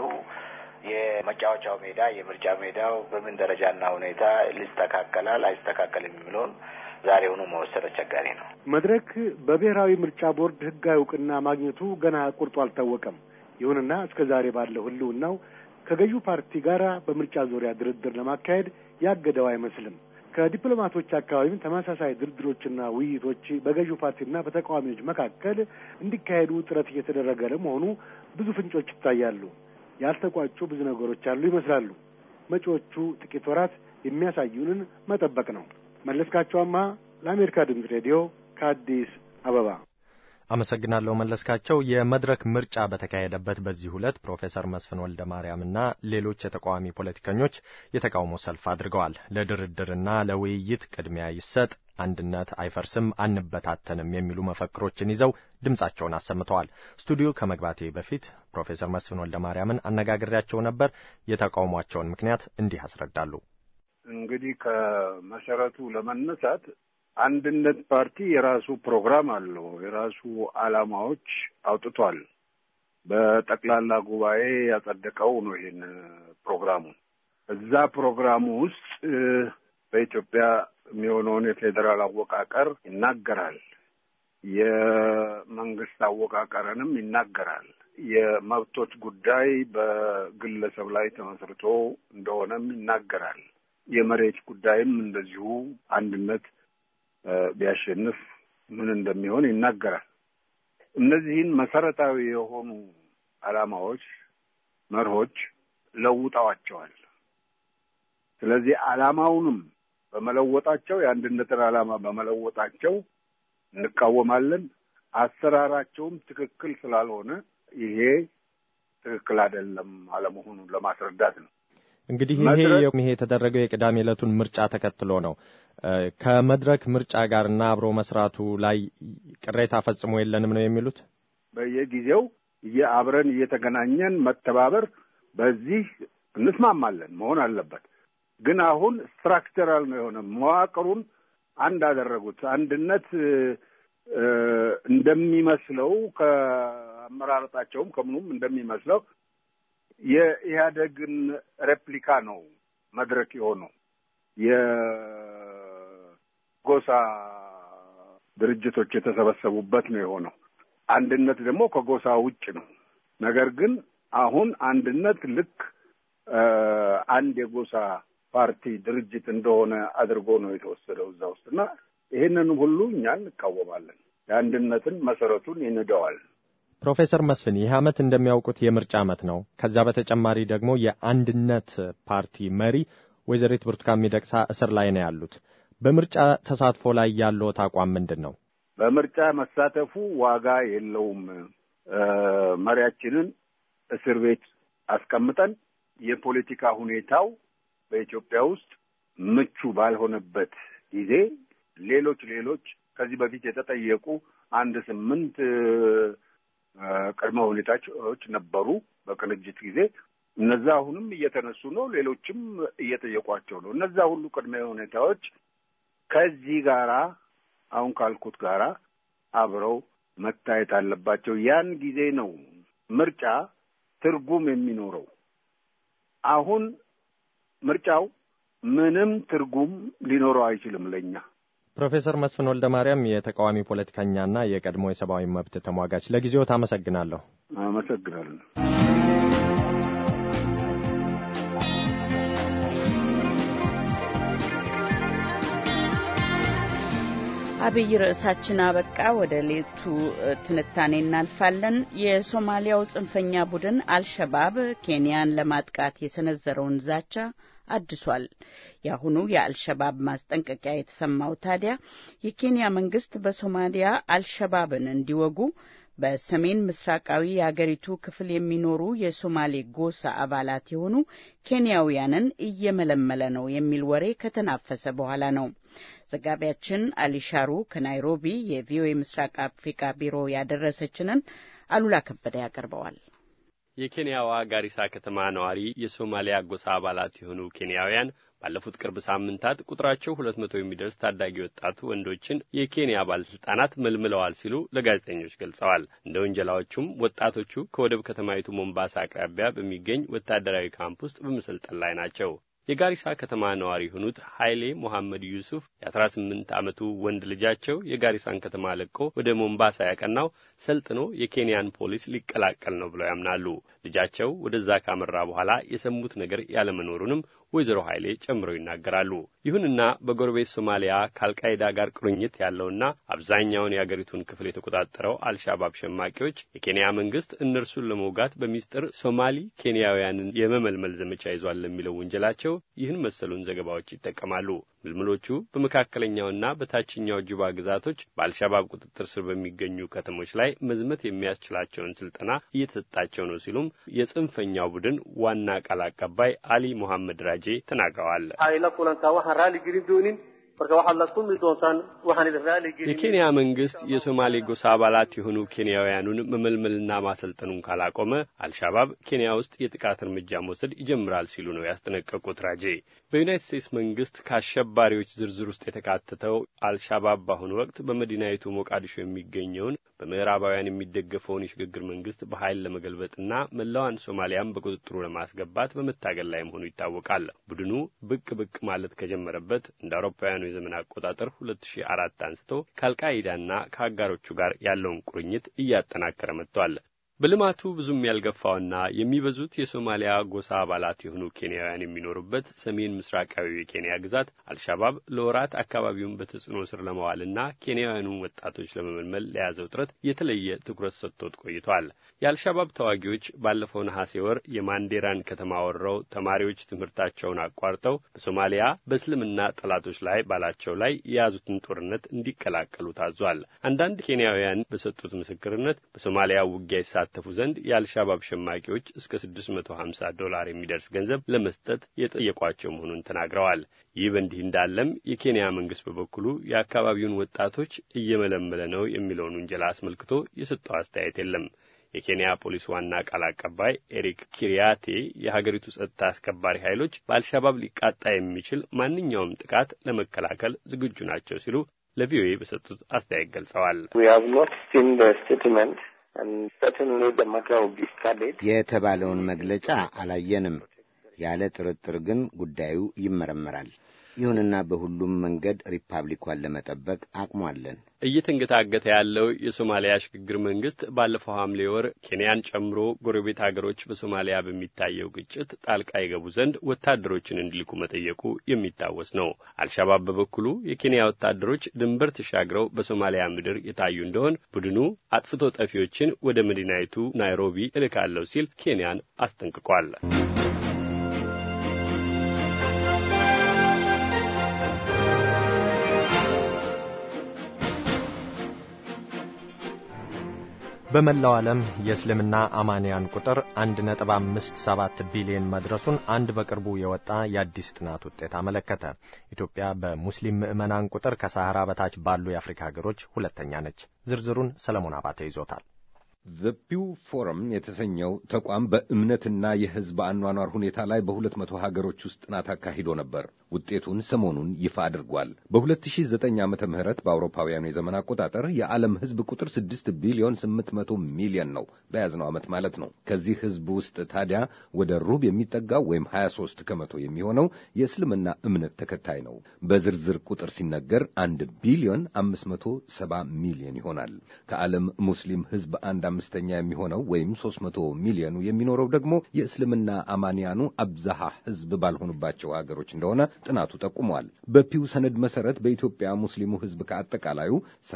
የመጫወቻው ሜዳ የምርጫ ሜዳው በምን ደረጃና ሁኔታ ሊስተካከላል አይስተካከልም የሚለውን ዛሬውኑ መወሰድ አስቸጋሪ ነው። መድረክ በብሔራዊ ምርጫ ቦርድ ሕጋዊ እውቅና ማግኘቱ ገና ቁርጡ አልታወቀም። ይሁንና እስከ ዛሬ ባለው ሕልውናው ከገዢው ፓርቲ ጋር በምርጫ ዙሪያ ድርድር ለማካሄድ ያገደው አይመስልም። ከዲፕሎማቶች አካባቢም ተመሳሳይ ድርድሮችና ውይይቶች በገዢው ፓርቲና በተቃዋሚዎች መካከል እንዲካሄዱ ጥረት እየተደረገ ለመሆኑ ብዙ ፍንጮች ይታያሉ። ያልተቋጩ ብዙ ነገሮች አሉ ይመስላሉ። መጪዎቹ ጥቂት ወራት የሚያሳዩንን መጠበቅ ነው። መለስካቸዋማ ለአሜሪካ ድምፅ ሬዲዮ ከአዲስ አበባ አመሰግናለሁ መለስካቸው። የመድረክ ምርጫ በተካሄደበት በዚህ ዕለት ፕሮፌሰር መስፍን ወልደ ማርያምና ሌሎች የተቃዋሚ ፖለቲከኞች የተቃውሞ ሰልፍ አድርገዋል። ለድርድርና ለውይይት ቅድሚያ ይሰጥ፣ አንድነት አይፈርስም፣ አንበታተንም የሚሉ መፈክሮችን ይዘው ድምጻቸውን አሰምተዋል። ስቱዲዮ ከመግባቴ በፊት ፕሮፌሰር መስፍን ወልደ ማርያምን አነጋግሬያቸው ነበር። የተቃውሟቸውን ምክንያት እንዲህ ያስረዳሉ። እንግዲህ ከመሰረቱ ለመነሳት አንድነት ፓርቲ የራሱ ፕሮግራም አለው። የራሱ ዓላማዎች አውጥቷል። በጠቅላላ ጉባኤ ያጸደቀው ነው ይሄን ፕሮግራሙ። እዛ ፕሮግራሙ ውስጥ በኢትዮጵያ የሚሆነውን የፌዴራል አወቃቀር ይናገራል። የመንግስት አወቃቀርንም ይናገራል። የመብቶች ጉዳይ በግለሰብ ላይ ተመስርቶ እንደሆነም ይናገራል። የመሬት ጉዳይም እንደዚሁ አንድነት ቢያሸንፍ ምን እንደሚሆን ይናገራል። እነዚህን መሰረታዊ የሆኑ ዓላማዎች፣ መርሆች ለውጠዋቸዋል። ስለዚህ ዓላማውንም በመለወጣቸው የአንድነትን ዓላማ በመለወጣቸው እንቃወማለን። አሰራራቸውም ትክክል ስላልሆነ ይሄ ትክክል አይደለም አለመሆኑን ለማስረዳት ነው። እንግዲህ ይሄ ይሄ የተደረገው የቅዳሜ ዕለቱን ምርጫ ተከትሎ ነው። ከመድረክ ምርጫ ጋርና አብሮ መስራቱ ላይ ቅሬታ ፈጽሞ የለንም ነው የሚሉት። በየጊዜው አብረን እየተገናኘን መተባበር በዚህ እንስማማለን መሆን አለበት። ግን አሁን ስትራክቸራል ነው የሆነ መዋቅሩን አንድ አደረጉት። አንድነት እንደሚመስለው ከአመራረጣቸውም ከምኑም እንደሚመስለው የኢህአደግን ሬፕሊካ ነው መድረክ የሆነው። የጎሳ ድርጅቶች የተሰበሰቡበት ነው የሆነው። አንድነት ደግሞ ከጎሳ ውጭ ነው። ነገር ግን አሁን አንድነት ልክ አንድ የጎሳ ፓርቲ ድርጅት እንደሆነ አድርጎ ነው የተወሰደው እዛ ውስጥ እና ይህንንም ሁሉ እኛ እንቃወማለን። የአንድነትን መሰረቱን ይንደዋል። ፕሮፌሰር መስፍን ይህ ዓመት እንደሚያውቁት የምርጫ ዓመት ነው። ከዛ በተጨማሪ ደግሞ የአንድነት ፓርቲ መሪ ወይዘሪት ብርቱካን ሚደቅሳ እስር ላይ ነው ያሉት። በምርጫ ተሳትፎ ላይ ያለዎት አቋም ምንድን ነው? በምርጫ መሳተፉ ዋጋ የለውም። መሪያችንን እስር ቤት አስቀምጠን የፖለቲካ ሁኔታው በኢትዮጵያ ውስጥ ምቹ ባልሆነበት ጊዜ ሌሎች ሌሎች ከዚህ በፊት የተጠየቁ አንድ ስምንት ቅድመ ሁኔታዎች ነበሩ በቅንጅት ጊዜ። እነዛ አሁንም እየተነሱ ነው። ሌሎችም እየጠየቋቸው ነው። እነዛ ሁሉ ቅድመ ሁኔታዎች ከዚህ ጋራ አሁን ካልኩት ጋራ አብረው መታየት አለባቸው። ያን ጊዜ ነው ምርጫ ትርጉም የሚኖረው። አሁን ምርጫው ምንም ትርጉም ሊኖረው አይችልም ለእኛ። ፕሮፌሰር መስፍን ወልደ ማርያም የተቃዋሚ ፖለቲከኛና የቀድሞ የሰብአዊ መብት ተሟጋች፣ ለጊዜዎት አመሰግናለሁ። አመሰግናለሁ። አብይ ርዕሳችን አበቃ። ወደ ሌቱ ትንታኔ እናልፋለን። የሶማሊያው ጽንፈኛ ቡድን አልሸባብ ኬንያን ለማጥቃት የሰነዘረውን ዛቻ አድሷል። የአሁኑ የአልሸባብ ማስጠንቀቂያ የተሰማው ታዲያ የኬንያ መንግስት በሶማሊያ አልሸባብን እንዲወጉ በሰሜን ምስራቃዊ የአገሪቱ ክፍል የሚኖሩ የሶማሌ ጎሳ አባላት የሆኑ ኬንያውያንን እየመለመለ ነው የሚል ወሬ ከተናፈሰ በኋላ ነው። ዘጋቢያችን አሊሻሩ ከናይሮቢ የቪኦኤ ምስራቅ አፍሪካ ቢሮ ያደረሰችንን አሉላ ከበደ ያቀርበዋል። የኬንያዋ ጋሪሳ ከተማ ነዋሪ የሶማሊያ ጎሳ አባላት የሆኑ ኬንያውያን ባለፉት ቅርብ ሳምንታት ቁጥራቸው ሁለት መቶ የሚደርስ ታዳጊ ወጣቱ ወንዶችን የኬንያ ባለስልጣናት መልምለዋል ሲሉ ለጋዜጠኞች ገልጸዋል። እንደ ወንጀላዎቹም ወጣቶቹ ከወደብ ከተማይቱ ሞምባሳ አቅራቢያ በሚገኝ ወታደራዊ ካምፕ ውስጥ በመሰልጠን ላይ ናቸው። የጋሪሳ ከተማ ነዋሪ የሆኑት ኃይሌ ሞሐመድ ዩሱፍ የአስራ ስምንት ዓመቱ ወንድ ልጃቸው የጋሪሳን ከተማ ለቆ ወደ ሞምባሳ ያቀናው ሰልጥኖ የኬንያን ፖሊስ ሊቀላቀል ነው ብለው ያምናሉ። ልጃቸው ወደዛ ካመራ በኋላ የሰሙት ነገር ያለመኖሩንም ወይዘሮ ኃይሌ ጨምረው ይናገራሉ። ይሁንና በጎረቤት ሶማሊያ ከአልቃይዳ ጋር ቁርኝት ያለውና አብዛኛውን የአገሪቱን ክፍል የተቆጣጠረው አልሻባብ ሸማቂዎች የኬንያ መንግስት እነርሱን ለመውጋት በሚስጥር ሶማሊ ኬንያውያንን የመመልመል ዘመቻ ይዟል ለሚለው ወንጀላቸው ይህን መሰሉን ዘገባዎች ይጠቀማሉ። ምልምሎቹ በመካከለኛውና በታችኛው ጁባ ግዛቶች በአልሻባብ ቁጥጥር ስር በሚገኙ ከተሞች ላይ መዝመት የሚያስችላቸውን ስልጠና እየተሰጣቸው ነው ሲሉም የጽንፈኛው ቡድን ዋና ቃል አቀባይ አሊ ሞሐመድ ራጄ ተናግረዋል። የኬንያ መንግስት የሶማሌ ጎሳ አባላት የሆኑ ኬንያውያኑን መመልመልና ማሰልጠኑን ካላቆመ አልሻባብ ኬንያ ውስጥ የጥቃት እርምጃ መውሰድ ይጀምራል ሲሉ ነው ያስጠነቀቁት ራጄ። በዩናይትድ ስቴትስ መንግስት ከአሸባሪዎች ዝርዝር ውስጥ የተካተተው አልሻባብ በአሁኑ ወቅት በመዲናይቱ ሞቃዲሾ የሚገኘውን በምዕራባውያን የሚደገፈውን የሽግግር መንግስት በኃይል ለመገልበጥና መላዋን ሶማሊያም በቁጥጥሩ ለማስገባት በመታገል ላይ መሆኑ ይታወቃል። ቡድኑ ብቅ ብቅ ማለት ከጀመረበት እንደ አውሮፓውያኑ የዘመን አቆጣጠር 2004 አንስቶ ከአልቃይዳና ከአጋሮቹ ጋር ያለውን ቁርኝት እያጠናከረ መጥቷል። በልማቱ ብዙም ያልገፋውና የሚበዙት የሶማሊያ ጎሳ አባላት የሆኑ ኬንያውያን የሚኖሩበት ሰሜን ምስራቃዊ የኬንያ ግዛት አልሻባብ ለወራት አካባቢውን በተጽዕኖ ስር ለማዋልና ኬንያውያኑን ወጣቶች ለመመልመል ለያዘው ጥረት የተለየ ትኩረት ሰጥቶት ቆይቷል። የአልሻባብ ተዋጊዎች ባለፈው ነሐሴ ወር የማንዴራን ከተማ ወርረው ተማሪዎች ትምህርታቸውን አቋርጠው በሶማሊያ በእስልምና ጠላቶች ላይ ባላቸው ላይ የያዙትን ጦርነት እንዲቀላቀሉ ታዟል። አንዳንድ ኬንያውያን በሰጡት ምስክርነት በሶማሊያ ውጊያ ይሳተፉ ዘንድ የአልሻባብ ሸማቂዎች እስከ 650 ዶላር የሚደርስ ገንዘብ ለመስጠት የጠየቋቸው መሆኑን ተናግረዋል። ይህ በእንዲህ እንዳለም የኬንያ መንግስት በበኩሉ የአካባቢውን ወጣቶች እየመለመለ ነው የሚለውን ውንጀላ አስመልክቶ የሰጠው አስተያየት የለም። የኬንያ ፖሊስ ዋና ቃል አቀባይ ኤሪክ ኪሪያቴ የሀገሪቱ ጸጥታ አስከባሪ ኃይሎች በአልሻባብ ሊቃጣ የሚችል ማንኛውም ጥቃት ለመከላከል ዝግጁ ናቸው ሲሉ ለቪኦኤ በሰጡት አስተያየት ገልጸዋል። የተባለውን መግለጫ አላየንም። ያለ ጥርጥር ግን ጉዳዩ ይመረመራል። ይሁንና በሁሉም መንገድ ሪፐብሊኳን ለመጠበቅ አቅሙ አለን። እየተንገታገተ ያለው የሶማሊያ ሽግግር መንግስት ባለፈው ሐምሌ ወር ኬንያን ጨምሮ ጎረቤት አገሮች በሶማሊያ በሚታየው ግጭት ጣልቃ ይገቡ ዘንድ ወታደሮችን እንዲልኩ መጠየቁ የሚታወስ ነው። አልሻባብ በበኩሉ የኬንያ ወታደሮች ድንበር ተሻግረው በሶማሊያ ምድር የታዩ እንደሆን ቡድኑ አጥፍቶ ጠፊዎችን ወደ መዲናይቱ ናይሮቢ እልካለሁ ሲል ኬንያን አስጠንቅቋል። በመላው ዓለም የእስልምና አማንያን ቁጥር 1.57 ቢሊዮን መድረሱን አንድ በቅርቡ የወጣ የአዲስ ጥናት ውጤት አመለከተ። ኢትዮጵያ በሙስሊም ምዕመናን ቁጥር ከሳሐራ በታች ባሉ የአፍሪካ ሀገሮች ሁለተኛ ነች። ዝርዝሩን ሰለሞን አባተ ይዞታል። ዘ ፒው ፎረም የተሰኘው ተቋም በእምነትና የሕዝብ አኗኗር ሁኔታ ላይ በሁለት መቶ ሀገሮች ውስጥ ጥናት አካሂዶ ነበር። ውጤቱን ሰሞኑን ይፋ አድርጓል። በ2009 ዓመተ ምህረት በአውሮፓውያኑ የዘመን አቆጣጠር የዓለም ሕዝብ ቁጥር 6 ቢሊዮን 800 ሚሊዮን ነው፣ በያዝነው ዓመት ማለት ነው። ከዚህ ሕዝብ ውስጥ ታዲያ ወደ ሩብ የሚጠጋው ወይም 23 ከመቶ የሚሆነው የእስልምና እምነት ተከታይ ነው። በዝርዝር ቁጥር ሲነገር 1 ቢሊዮን 570 ሚሊዮን ይሆናል። ከዓለም ሙስሊም ሕዝብ አንድ አምስተኛ የሚሆነው ወይም 300 ሚሊዮኑ የሚኖረው ደግሞ የእስልምና አማንያኑ አብዛሃ ሕዝብ ባልሆኑባቸው አገሮች እንደሆነ ጥናቱ ጠቁሟል። በፒው ሰነድ መሰረት በኢትዮጵያ ሙስሊሙ ሕዝብ ከአጠቃላዩ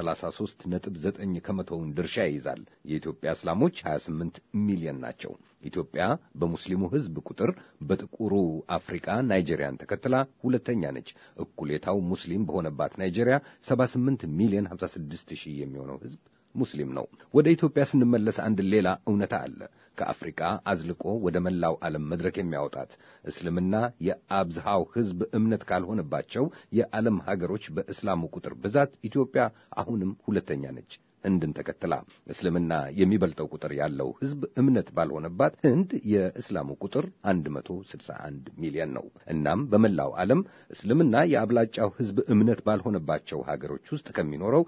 33.9 ከመቶውን ድርሻ ይይዛል። የኢትዮጵያ እስላሞች 28 ሚሊዮን ናቸው። ኢትዮጵያ በሙስሊሙ ሕዝብ ቁጥር በጥቁሩ አፍሪካ ናይጄሪያን ተከትላ ሁለተኛ ነች። እኩሌታው ሙስሊም በሆነባት ናይጄሪያ 78 ሚሊዮን 56 ሺህ የሚሆነው ሕዝብ ሙስሊም ነው። ወደ ኢትዮጵያ ስንመለስ አንድ ሌላ እውነታ አለ። ከአፍሪቃ አዝልቆ ወደ መላው ዓለም መድረክ የሚያወጣት እስልምና የአብዝሃው ሕዝብ እምነት ካልሆነባቸው የዓለም ሀገሮች በእስላሙ ቁጥር ብዛት ኢትዮጵያ አሁንም ሁለተኛ ነች። ህንድን ተከትላ እስልምና የሚበልጠው ቁጥር ያለው ሕዝብ እምነት ባልሆነባት ህንድ የእስላሙ ቁጥር 161 ሚሊዮን ነው። እናም በመላው ዓለም እስልምና የአብላጫው ሕዝብ እምነት ባልሆነባቸው ሀገሮች ውስጥ ከሚኖረው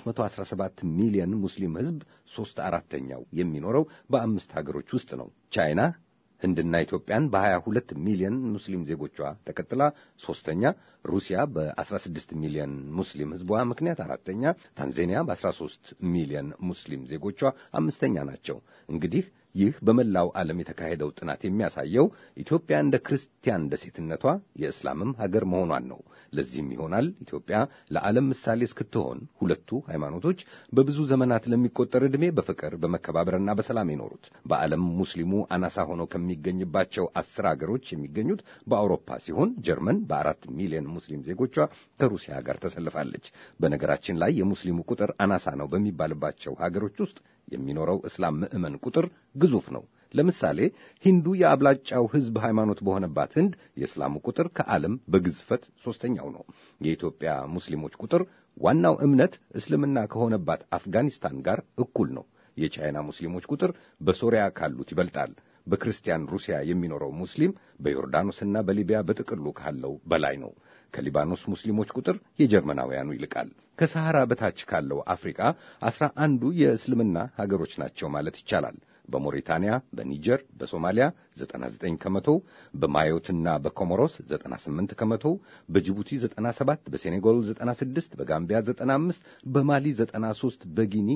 317 ሚሊዮን ሙስሊም ሕዝብ ሦስት አራተኛው የሚኖረው በአምስት ሀገሮች ውስጥ ነው። ቻይና ህንድና ኢትዮጵያን በ22 ሚሊዮን ሙስሊም ዜጎቿ ተከትላ ሶስተኛ፣ ሩሲያ በ16 ሚሊዮን ሙስሊም ህዝቧ ምክንያት አራተኛ፣ ታንዛኒያ በ13 ሚሊዮን ሙስሊም ዜጎቿ አምስተኛ ናቸው። እንግዲህ ይህ በመላው ዓለም የተካሄደው ጥናት የሚያሳየው ኢትዮጵያ እንደ ክርስቲያን ደሴትነቷ የእስላምም ሀገር መሆኗን ነው። ለዚህም ይሆናል ኢትዮጵያ ለዓለም ምሳሌ እስክትሆን ሁለቱ ሃይማኖቶች በብዙ ዘመናት ለሚቆጠር ዕድሜ በፍቅር በመከባበርና በሰላም የኖሩት። በዓለም ሙስሊሙ አናሳ ሆኖ ከሚገኝባቸው አስር አገሮች የሚገኙት በአውሮፓ ሲሆን ጀርመን በአራት ሚሊዮን ሙስሊም ዜጎቿ ከሩሲያ ጋር ተሰልፋለች። በነገራችን ላይ የሙስሊሙ ቁጥር አናሳ ነው በሚባልባቸው ሀገሮች ውስጥ የሚኖረው እስላም ምዕመን ቁጥር ግዙፍ ነው። ለምሳሌ ሂንዱ የአብላጫው ሕዝብ ሃይማኖት በሆነባት ህንድ የእስላሙ ቁጥር ከዓለም በግዝፈት ሦስተኛው ነው። የኢትዮጵያ ሙስሊሞች ቁጥር ዋናው እምነት እስልምና ከሆነባት አፍጋኒስታን ጋር እኩል ነው። የቻይና ሙስሊሞች ቁጥር በሶሪያ ካሉት ይበልጣል። በክርስቲያን ሩሲያ የሚኖረው ሙስሊም በዮርዳኖስና በሊቢያ በጥቅሉ ካለው በላይ ነው። ከሊባኖስ ሙስሊሞች ቁጥር የጀርመናውያኑ ይልቃል። ከሰሐራ በታች ካለው አፍሪቃ አስራ አንዱ የእስልምና ሀገሮች ናቸው ማለት ይቻላል። በሞሪታንያ፣ በኒጀር፣ በሶማሊያ 99 ከመቶ፣ በማዮትና በኮሞሮስ 98 ከመቶ፣ በጅቡቲ 97፣ በሴኔጋል 96፣ በጋምቢያ 95፣ በማሊ 93፣ በጊኒ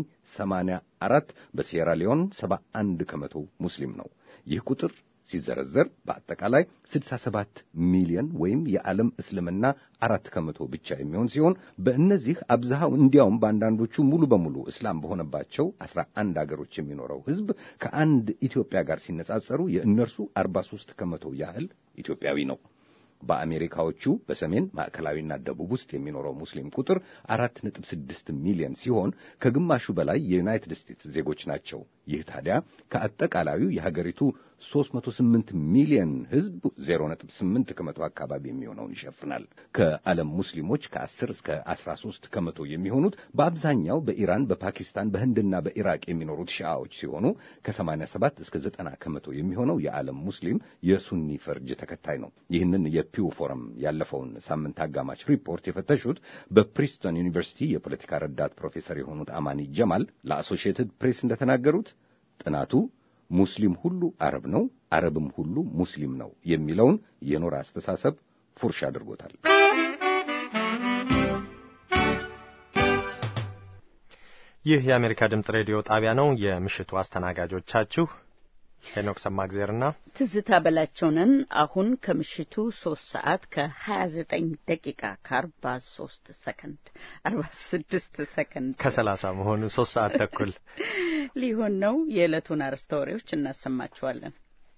84፣ በሲየራሊዮን 71 ከመቶ ሙስሊም ነው። ይህ ቁጥር ሲዘረዘር በአጠቃላይ 67 ሚሊዮን ወይም የዓለም እስልምና አራት ከመቶ ብቻ የሚሆን ሲሆን በእነዚህ አብዛሃው እንዲያውም በአንዳንዶቹ ሙሉ በሙሉ እስላም በሆነባቸው 11 አገሮች የሚኖረው ሕዝብ ከአንድ ኢትዮጵያ ጋር ሲነጻጸሩ የእነርሱ 43 ከመቶ ያህል ኢትዮጵያዊ ነው። በአሜሪካዎቹ በሰሜን ማዕከላዊና ደቡብ ውስጥ የሚኖረው ሙስሊም ቁጥር አራት ነጥብ ስድስት ሚሊዮን ሲሆን ከግማሹ በላይ የዩናይትድ ስቴትስ ዜጎች ናቸው። ይህ ታዲያ ከአጠቃላዩ የሀገሪቱ 308 ሚሊዮን ሕዝብ 0.8 ከመቶ አካባቢ የሚሆነውን ይሸፍናል። ከዓለም ሙስሊሞች ከ10 እስከ 13 ከመቶ የሚሆኑት በአብዛኛው በኢራን፣ በፓኪስታን፣ በህንድና በኢራቅ የሚኖሩት ሺዓዎች ሲሆኑ ከ87 እስከ 90 ከመቶ የሚሆነው የዓለም ሙስሊም የሱኒ ፈርጅ ተከታይ ነው። ይህንን የፒው ፎረም ያለፈውን ሳምንት አጋማሽ ሪፖርት የፈተሹት በፕሪስቶን ዩኒቨርሲቲ የፖለቲካ ረዳት ፕሮፌሰር የሆኑት አማኒ ጀማል ለአሶሺየትድ ፕሬስ እንደተናገሩት ጥናቱ ሙስሊም ሁሉ አረብ ነው፣ አረብም ሁሉ ሙስሊም ነው የሚለውን የኖራ አስተሳሰብ ፉርሽ አድርጎታል። ይህ የአሜሪካ ድምጽ ሬዲዮ ጣቢያ ነው። የምሽቱ አስተናጋጆቻችሁ ሄኖክ ሰማግዜርና ትዝታ በላቸውንን። አሁን ከምሽቱ ሶስት ሰዓት ከሀያ ዘጠኝ ደቂቃ ከአርባ ሶስት ሰከንድ አርባ ስድስት ሰከንድ ከሰላሳ መሆኑ ሶስት ሰዓት ተኩል ሊሆን ነው። የዕለቱን አርዕስተ ወሬዎች እናሰማችኋለን።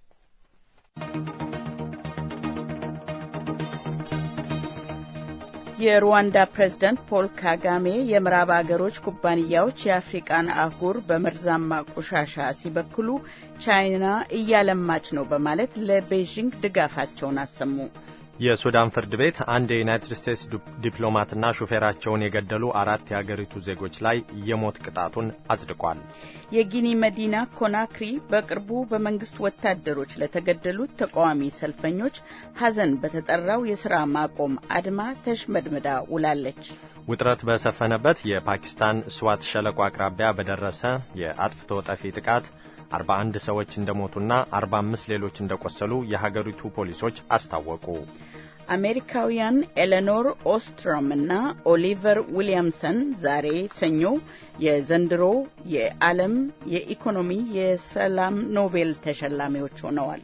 የሩዋንዳ ፕሬዝዳንት ፖል ካጋሜ የምዕራብ አገሮች ኩባንያዎች የአፍሪቃን አህጉር በመርዛማ ቆሻሻ ሲበክሉ ቻይና እያለማች ነው በማለት ለቤይዥንግ ድጋፋቸውን አሰሙ። የሱዳን ፍርድ ቤት አንድ የዩናይትድ ስቴትስ ዲፕሎማትና ሹፌራቸውን የገደሉ አራት የአገሪቱ ዜጎች ላይ የሞት ቅጣቱን አጽድቋል። የጊኒ መዲና ኮናክሪ በቅርቡ በመንግስት ወታደሮች ለተገደሉት ተቃዋሚ ሰልፈኞች ሐዘን በተጠራው የሥራ ማቆም አድማ ተሽመድምዳ ውላለች። ውጥረት በሰፈነበት የፓኪስታን ስዋት ሸለቆ አቅራቢያ በደረሰ የአጥፍቶ ጠፊ ጥቃት 41 ሰዎች እንደሞቱና 45 ሌሎች እንደቆሰሉ የሀገሪቱ ፖሊሶች አስታወቁ። አሜሪካውያን ኤሌኖር ኦስትሮም እና ኦሊቨር ዊሊያምሰን ዛሬ ሰኞ የዘንድሮ የዓለም የኢኮኖሚ የሰላም ኖቤል ተሸላሚዎች ሆነዋል።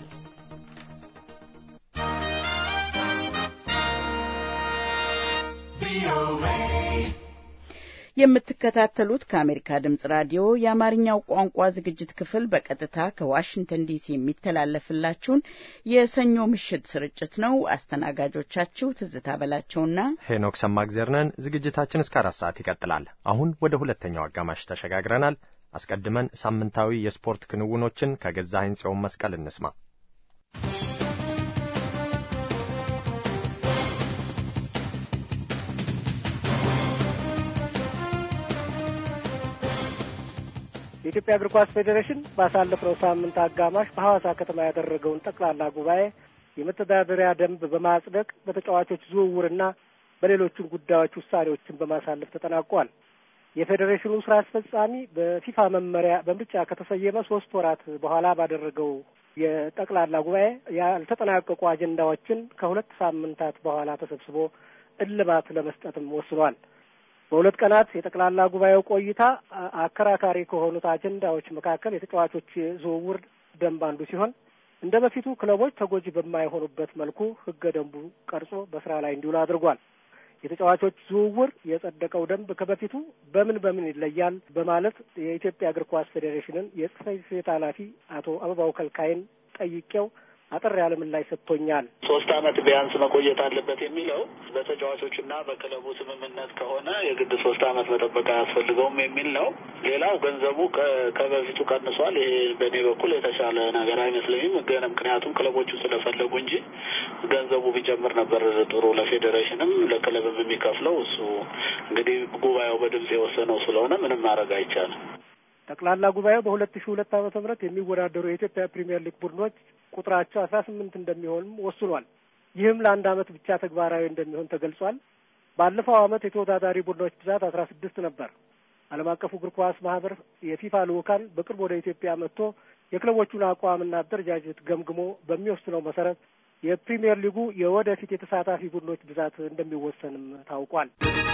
የምትከታተሉት ከአሜሪካ ድምጽ ራዲዮ የአማርኛው ቋንቋ ዝግጅት ክፍል በቀጥታ ከዋሽንግተን ዲሲ የሚተላለፍላችሁን የሰኞ ምሽት ስርጭት ነው። አስተናጋጆቻችሁ ትዝታ በላቸውና ሄኖክ ሰማግዜር ነን። ዝግጅታችን እስከ አራት ሰዓት ይቀጥላል። አሁን ወደ ሁለተኛው አጋማሽ ተሸጋግረናል። አስቀድመን ሳምንታዊ የስፖርት ክንውኖችን ከገዛኸኝ ጽዮን መስቀል እንስማ። የኢትዮጵያ እግር ኳስ ፌዴሬሽን ባሳለፍነው ሳምንት አጋማሽ በሐዋሳ ከተማ ያደረገውን ጠቅላላ ጉባኤ የመተዳደሪያ ደንብ በማጽደቅ በተጫዋቾች ዝውውርና በሌሎችም ጉዳዮች ውሳኔዎችን በማሳለፍ ተጠናቋል። የፌዴሬሽኑ ስራ አስፈጻሚ በፊፋ መመሪያ በምርጫ ከተሰየመ ሶስት ወራት በኋላ ባደረገው የጠቅላላ ጉባኤ ያልተጠናቀቁ አጀንዳዎችን ከሁለት ሳምንታት በኋላ ተሰብስቦ እልባት ለመስጠትም ወስኗል። በሁለት ቀናት የጠቅላላ ጉባኤው ቆይታ አከራካሪ ከሆኑት አጀንዳዎች መካከል የተጫዋቾች ዝውውር ደንብ አንዱ ሲሆን እንደ በፊቱ ክለቦች ተጎጂ በማይሆኑበት መልኩ ሕገ ደንቡ ቀርጾ በስራ ላይ እንዲውል አድርጓል። የተጫዋቾች ዝውውር የጸደቀው ደንብ ከበፊቱ በምን በምን ይለያል? በማለት የኢትዮጵያ እግር ኳስ ፌዴሬሽንን የጽሕፈት ቤት ኃላፊ አቶ አበባው ከልካይን ጠይቄው አጠር ያለ ምላሽ ሰጥቶኛል። ሶስት አመት ቢያንስ መቆየት አለበት የሚለው በተጫዋቾችና በክለቡ ስምምነት ከሆነ የግድ ሶስት አመት መጠበቅ አያስፈልገውም የሚል ነው። ሌላው ገንዘቡ ከበፊቱ ቀንሷል። ይሄ በእኔ በኩል የተሻለ ነገር አይመስለኝም። ግን ምክንያቱም ክለቦቹ ስለፈለጉ እንጂ ገንዘቡ ቢጨምር ነበር ጥሩ ለፌዴሬሽንም ለክለብም የሚከፍለው እሱ እንግዲህ ጉባኤው በድምጽ የወሰነው ስለሆነ ምንም ማድረግ አይቻልም። ጠቅላላ ጉባኤው በሁለት ሺ ሁለት ዓመተ ምህረት የሚወዳደሩ የኢትዮጵያ ፕሪምየር ሊግ ቡድኖች ቁጥራቸው አስራ ስምንት እንደሚሆንም ወስኗል። ይህም ለአንድ አመት ብቻ ተግባራዊ እንደሚሆን ተገልጿል። ባለፈው አመት የተወዳዳሪ ቡድኖች ብዛት አስራ ስድስት ነበር። ዓለም አቀፉ እግር ኳስ ማህበር የፊፋ ልኡካን በቅርብ ወደ ኢትዮጵያ መጥቶ የክለቦቹን አቋምና አደረጃጀት ገምግሞ በሚወስነው መሰረት የፕሪምየር ሊጉ የወደፊት የተሳታፊ ቡድኖች ብዛት እንደሚወሰንም ታውቋል።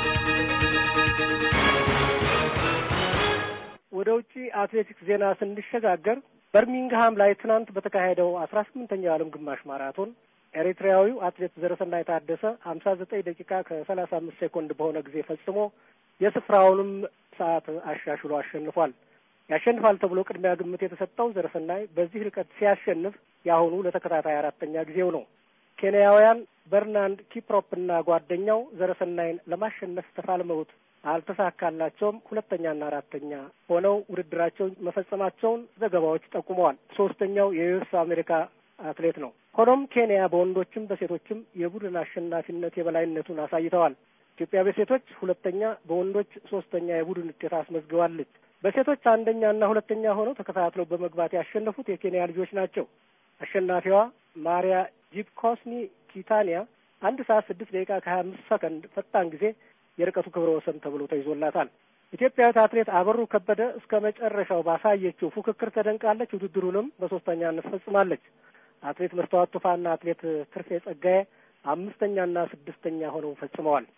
ወደ ውጪ አትሌቲክስ ዜና ስንሸጋገር በርሚንግሃም ላይ ትናንት በተካሄደው አስራ ስምንተኛው የዓለም ግማሽ ማራቶን ኤሪትሪያዊው አትሌት ዘረሰናይ ታደሰ ሀምሳ ዘጠኝ ደቂቃ ከሰላሳ አምስት ሴኮንድ በሆነ ጊዜ ፈጽሞ የስፍራውንም ሰዓት አሻሽሎ አሸንፏል። ያሸንፋል ተብሎ ቅድሚያ ግምት የተሰጠው ዘረሰናይ በዚህ ርቀት ሲያሸንፍ የአሁኑ ለተከታታይ አራተኛ ጊዜው ነው። ኬንያውያን በርናንድ ኪፕሮፕና ጓደኛው ዘረሰናይን ለማሸነፍ ተፋልመውት አልተሳካላቸውም። ሁለተኛና አራተኛ ሆነው ውድድራቸውን መፈጸማቸውን ዘገባዎች ጠቁመዋል። ሶስተኛው የዩኤስ አሜሪካ አትሌት ነው። ሆኖም ኬንያ በወንዶችም በሴቶችም የቡድን አሸናፊነት የበላይነቱን አሳይተዋል። ኢትዮጵያ በሴቶች ሁለተኛ፣ በወንዶች ሶስተኛ የቡድን ውጤት አስመዝግባለች። በሴቶች አንደኛና ሁለተኛ ሆነው ተከታትለው በመግባት ያሸነፉት የኬንያ ልጆች ናቸው። አሸናፊዋ ማሪያ ጂፕኮስኒ ኪታኒያ አንድ ሰዓት ስድስት ደቂቃ ከሀያ አምስት ሰከንድ ፈጣን ጊዜ የርቀቱ ክብረ ወሰን ተብሎ ተይዞላታል። ኢትዮጵያዊት አትሌት አበሩ ከበደ እስከ መጨረሻው ባሳየችው ፉክክር ተደንቃለች። ውድድሩንም በሶስተኛነት ፈጽማለች። አትሌት መስተዋት ቱፋና አትሌት ትርፌ ጸጋዬ አምስተኛና ስድስተኛ ሆነው ፈጽመዋል።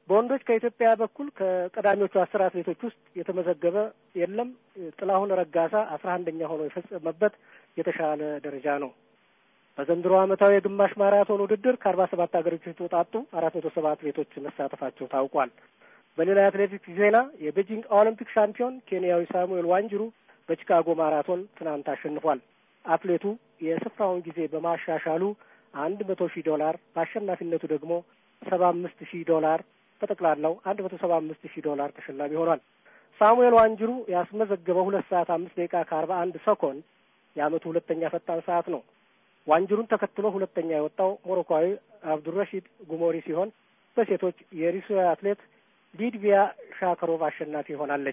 በወንዶች ከኢትዮጵያ በኩል ከቀዳሚዎቹ አስር አትሌቶች ውስጥ የተመዘገበ የለም። ጥላሁን ረጋሳ አስራ አንደኛ ሆኖ የፈጸመበት የተሻለ ደረጃ ነው። በዘንድሮ ዓመታዊ የግማሽ ማራቶን ውድድር ከአርባ ሰባት ሀገሮች የተውጣጡ አራት መቶ ሰባ አትሌቶች መሳተፋቸው ታውቋል። በሌላ የአትሌቲክስ ዜና የቤጂንግ ኦሎምፒክ ሻምፒዮን ኬንያዊ ሳሙኤል ዋንጅሩ በቺካጎ ማራቶን ትናንት አሸንፏል። አትሌቱ የስፍራውን ጊዜ በማሻሻሉ አንድ መቶ ሺህ ዶላር በአሸናፊነቱ ደግሞ ሰባ አምስት ሺህ ዶላር በጠቅላላው አንድ መቶ ሰባ አምስት ሺህ ዶላር ተሸላሚ ሆኗል። ሳሙኤል ዋንጅሩ ያስመዘገበው ሁለት ሰዓት አምስት ደቂቃ ከአርባ አንድ ሰኮንድ የዓመቱ ሁለተኛ ፈጣን ሰዓት ነው። ዋንጅሩን ተከትሎ ሁለተኛ የወጣው ሞሮኳዊ አብዱረሺድ ጉሞሪ ሲሆን በሴቶች የሩሲያ አትሌት ሊድቪያ ሻከሮቭ አሸናፊ ሆናለች።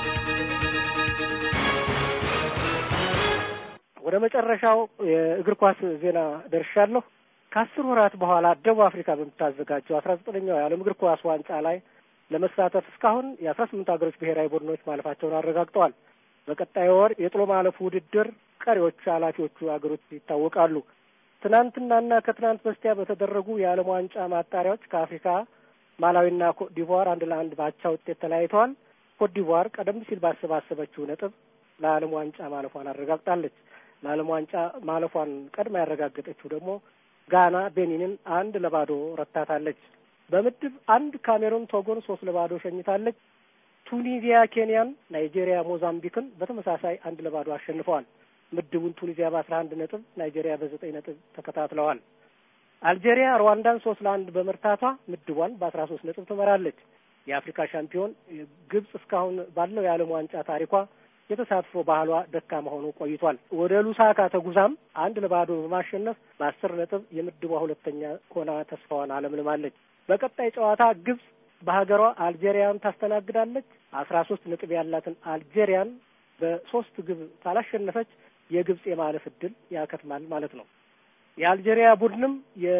ወደ መጨረሻው የእግር ኳስ ዜና ደርሻለሁ። ከአስር ወራት በኋላ ደቡብ አፍሪካ በምታዘጋጀው አስራ ዘጠነኛው የዓለም እግር ኳስ ዋንጫ ላይ ለመሳተፍ እስካሁን የአስራ ስምንት ሀገሮች ብሔራዊ ቡድኖች ማለፋቸውን አረጋግጠዋል። በቀጣዩ ወር የጥሎ ማለፉ ውድድር ቀሪዎቹ ኃላፊዎቹ ሀገሮች ይታወቃሉ። ትናንትናና ከትናንት በስቲያ በተደረጉ የዓለም ዋንጫ ማጣሪያዎች ከአፍሪካ ማላዊና ኮትዲቯር አንድ ለአንድ ባቻ ውጤት ተለያይተዋል። ኮትዲቯር ቀደም ሲል ባሰባሰበችው ነጥብ ለዓለም ዋንጫ ማለፏን አረጋግጣለች። ለዓለም ዋንጫ ማለፏን ቀድማ ያረጋገጠችው ደግሞ ጋና ቤኒንን አንድ ለባዶ ረታታለች። በምድብ አንድ ካሜሩን ቶጎን ሶስት ለባዶ ሸኝታለች። ቱኒዚያ ኬንያን፣ ናይጄሪያ ሞዛምቢክን በተመሳሳይ አንድ ለባዶ አሸንፈዋል። ምድቡን ቱኒዚያ በአስራ አንድ ነጥብ ናይጄሪያ በዘጠኝ ነጥብ ተከታትለዋል። አልጄሪያ ሩዋንዳን ሶስት ለአንድ በመርታቷ ምድቧን በአስራ ሶስት ነጥብ ትመራለች። የአፍሪካ ሻምፒዮን ግብጽ እስካሁን ባለው የዓለም ዋንጫ ታሪኳ የተሳትፎ ባህሏ ደካማ ሆኖ ቆይቷል። ወደ ሉሳካ ተጉዛም አንድ ለባዶ በማሸነፍ በአስር ነጥብ የምድቧ ሁለተኛ ሆና ተስፋዋን አለምልማለች። በቀጣይ ጨዋታ ግብጽ በሀገሯ አልጄሪያን ታስተናግዳለች። አስራ ሶስት ነጥብ ያላትን አልጄሪያን በሶስት ግብ ካላሸነፈች የግብጽ የማለፍ እድል ያከትማል ማለት ነው። የአልጄሪያ ቡድንም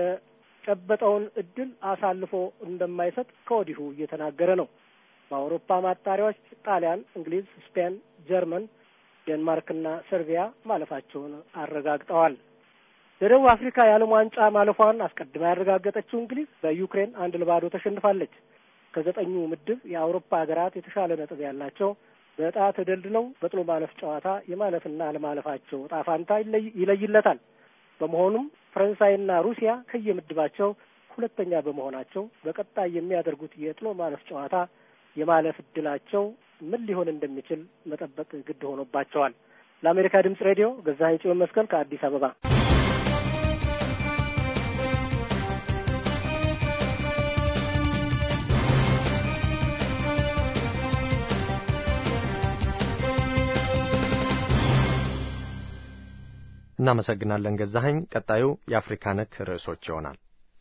የጨበጠውን እድል አሳልፎ እንደማይሰጥ ከወዲሁ እየተናገረ ነው። በአውሮፓ ማጣሪያዎች ጣሊያን፣ እንግሊዝ፣ ስፔን፣ ጀርመን፣ ዴንማርክና ሰርቢያ ማለፋቸውን አረጋግጠዋል። ለደቡብ አፍሪካ የዓለም ዋንጫ ማለፏን አስቀድማ ያረጋገጠችው እንግሊዝ በዩክሬን አንድ ለባዶ ተሸንፋለች። ከዘጠኙ ምድብ የአውሮፓ ሀገራት የተሻለ ነጥብ ያላቸው በዕጣ ተደልድለው በጥሎ ማለፍ ጨዋታ የማለፍና አለማለፋቸው ዕጣ ፋንታ ይለይለታል። በመሆኑም ፈረንሳይና ሩሲያ ከየምድባቸው ሁለተኛ በመሆናቸው በቀጣይ የሚያደርጉት የጥሎ ማለፍ ጨዋታ የማለፍ እድላቸው ምን ሊሆን እንደሚችል መጠበቅ ግድ ሆኖባቸዋል። ለአሜሪካ ድምጽ ሬዲዮ ገዛኸኝ ጽዮን መስቀል ከአዲስ አበባ። እናመሰግናለን ገዛኸኝ። ቀጣዩ የአፍሪካ ነክ ርዕሶች ይሆናል።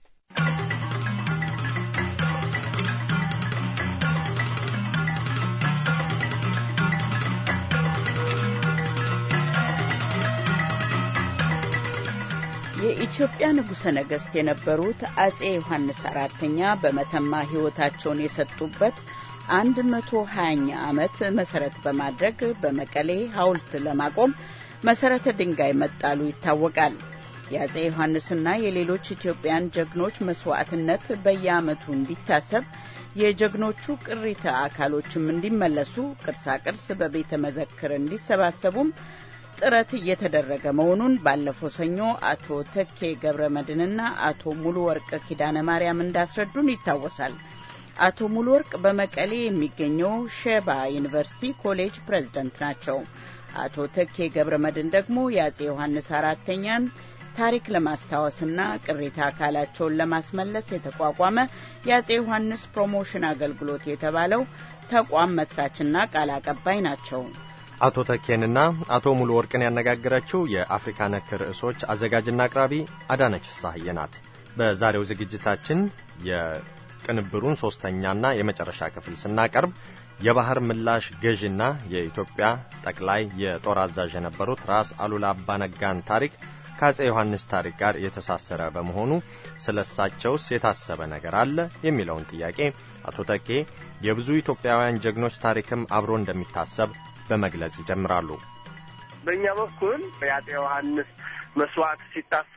የኢትዮጵያ ንጉሠ ነገሥት የነበሩት አጼ ዮሐንስ አራተኛ በመተማ ሕይወታቸውን የሰጡበት አንድ መቶ ሀያኛ ዓመት መሰረት በማድረግ በመቀሌ ሐውልት ለማቆም መሰረተ ድንጋይ መጣሉ ይታወቃል። የአጼ ዮሐንስና የሌሎች ኢትዮጵያን ጀግኖች መስዋዕትነት በየዓመቱ እንዲታሰብ የጀግኖቹ ቅሪተ አካሎችም እንዲመለሱ ቅርሳ ቅርስ በቤተ መዘክር እንዲሰባሰቡም ጥረት እየተደረገ መሆኑን ባለፈው ሰኞ አቶ ተኬ ገብረ መድንና አቶ ሙሉ ወርቅ ኪዳነ ማርያም እንዳስረዱን ይታወሳል። አቶ ሙሉ ወርቅ በመቀሌ የሚገኘው ሼባ ዩኒቨርሲቲ ኮሌጅ ፕሬዝደንት ናቸው። አቶ ተኬ ገብረ መድን ደግሞ የአጼ ዮሐንስ አራተኛን ታሪክ ለማስታወስና ቅሪተ አካላቸውን ለማስመለስ የተቋቋመ የአጼ ዮሐንስ ፕሮሞሽን አገልግሎት የተባለው ተቋም መስራችና ቃል አቀባይ ናቸው። አቶ ተኬንና አቶ ሙሉ ወርቅን ያነጋገረችው የአፍሪካ ነክ ርዕሶች አዘጋጅና አቅራቢ አዳነች ፍሳሐዬ ናት። በዛሬው ዝግጅታችን የቅንብሩን ሶስተኛና የመጨረሻ ክፍል ስናቀርብ የባህር ምላሽ ገዥና የኢትዮጵያ ጠቅላይ የጦር አዛዥ የነበሩት ራስ አሉላ አባነጋን ታሪክ ከአጼ ዮሐንስ ታሪክ ጋር የተሳሰረ በመሆኑ ስለ እሳቸውስ የታሰበ ነገር አለ የሚለውን ጥያቄ አቶ ተኬ የብዙ ኢትዮጵያውያን ጀግኖች ታሪክም አብሮ እንደሚታሰብ በመግለጽ ይጀምራሉ። በእኛ በኩል የአጼ ዮሐንስ መስዋዕት ሲታሰብ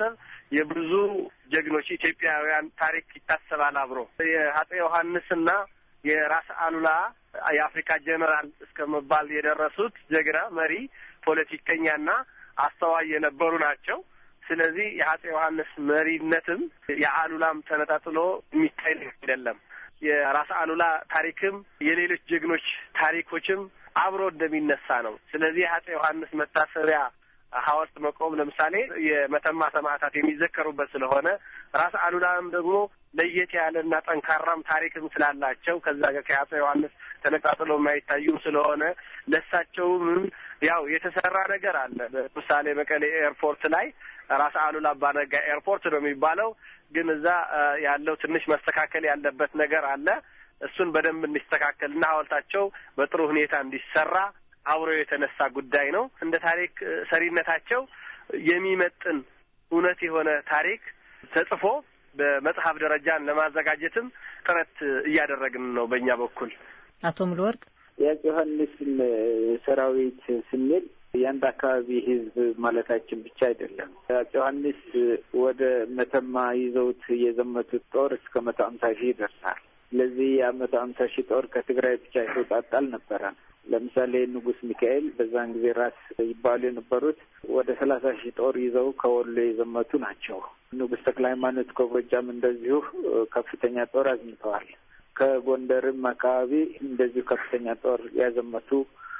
የብዙ ጀግኖች ኢትዮጵያውያን ታሪክ ይታሰባል አብሮ የአፄ ዮሐንስና የራስ አሉላ የአፍሪካ ጀኔራል እስከ መባል የደረሱት ጀግና መሪ ፖለቲከኛና አስተዋይ የነበሩ ናቸው። ስለዚህ የአፄ ዮሐንስ መሪነትም የአሉላም ተነጣጥሎ የሚታይ አይደለም። የራስ አሉላ ታሪክም የሌሎች ጀግኖች ታሪኮችም አብሮ እንደሚነሳ ነው። ስለዚህ የአፄ ዮሐንስ መታሰቢያ ሐውልት መቆም ለምሳሌ የመተማ ሰማዕታት የሚዘከሩበት ስለሆነ ራስ አሉላም ደግሞ ለየት ያለና ጠንካራም ታሪክም ስላላቸው ከዛ ጋር ከአፄ ዮሐንስ ተነጣጥሎ የማይታዩም ስለሆነ ለሳቸውም ያው የተሰራ ነገር አለ። ለምሳሌ መቀሌ ኤርፖርት ላይ ራስ አሉላ አባነጋ ኤርፖርት ነው የሚባለው፣ ግን እዛ ያለው ትንሽ መስተካከል ያለበት ነገር አለ። እሱን በደንብ እንዲስተካከልና ሐውልታቸው በጥሩ ሁኔታ እንዲሰራ አብሮ የተነሳ ጉዳይ ነው። እንደ ታሪክ ሰሪነታቸው የሚመጥን እውነት የሆነ ታሪክ ተጽፎ በመጽሐፍ ደረጃን ለማዘጋጀትም ጥረት እያደረግን ነው በእኛ በኩል። አቶ ሙሉወርቅ የአፄ ዮሐንስን ሰራዊት ስንል የአንድ አካባቢ ሕዝብ ማለታችን ብቻ አይደለም። አፄ ዮሐንስ ወደ መተማ ይዘውት የዘመቱት ጦር እስከ መቶ አምሳ ሺህ ይደርሳል። ስለዚህ የመቶ አምሳ ሺህ ጦር ከትግራይ ብቻ የተውጣጣ አልነበረም። ለምሳሌ ንጉስ ሚካኤል በዛን ጊዜ ራስ ይባሉ የነበሩት ወደ ሰላሳ ሺህ ጦር ይዘው ከወሎ የዘመቱ ናቸው። ንጉስ ተክለ ሃይማኖት ከጎጃም እንደዚሁ ከፍተኛ ጦር አዝምተዋል። ከጎንደርም አካባቢ እንደዚሁ ከፍተኛ ጦር ያዘመቱ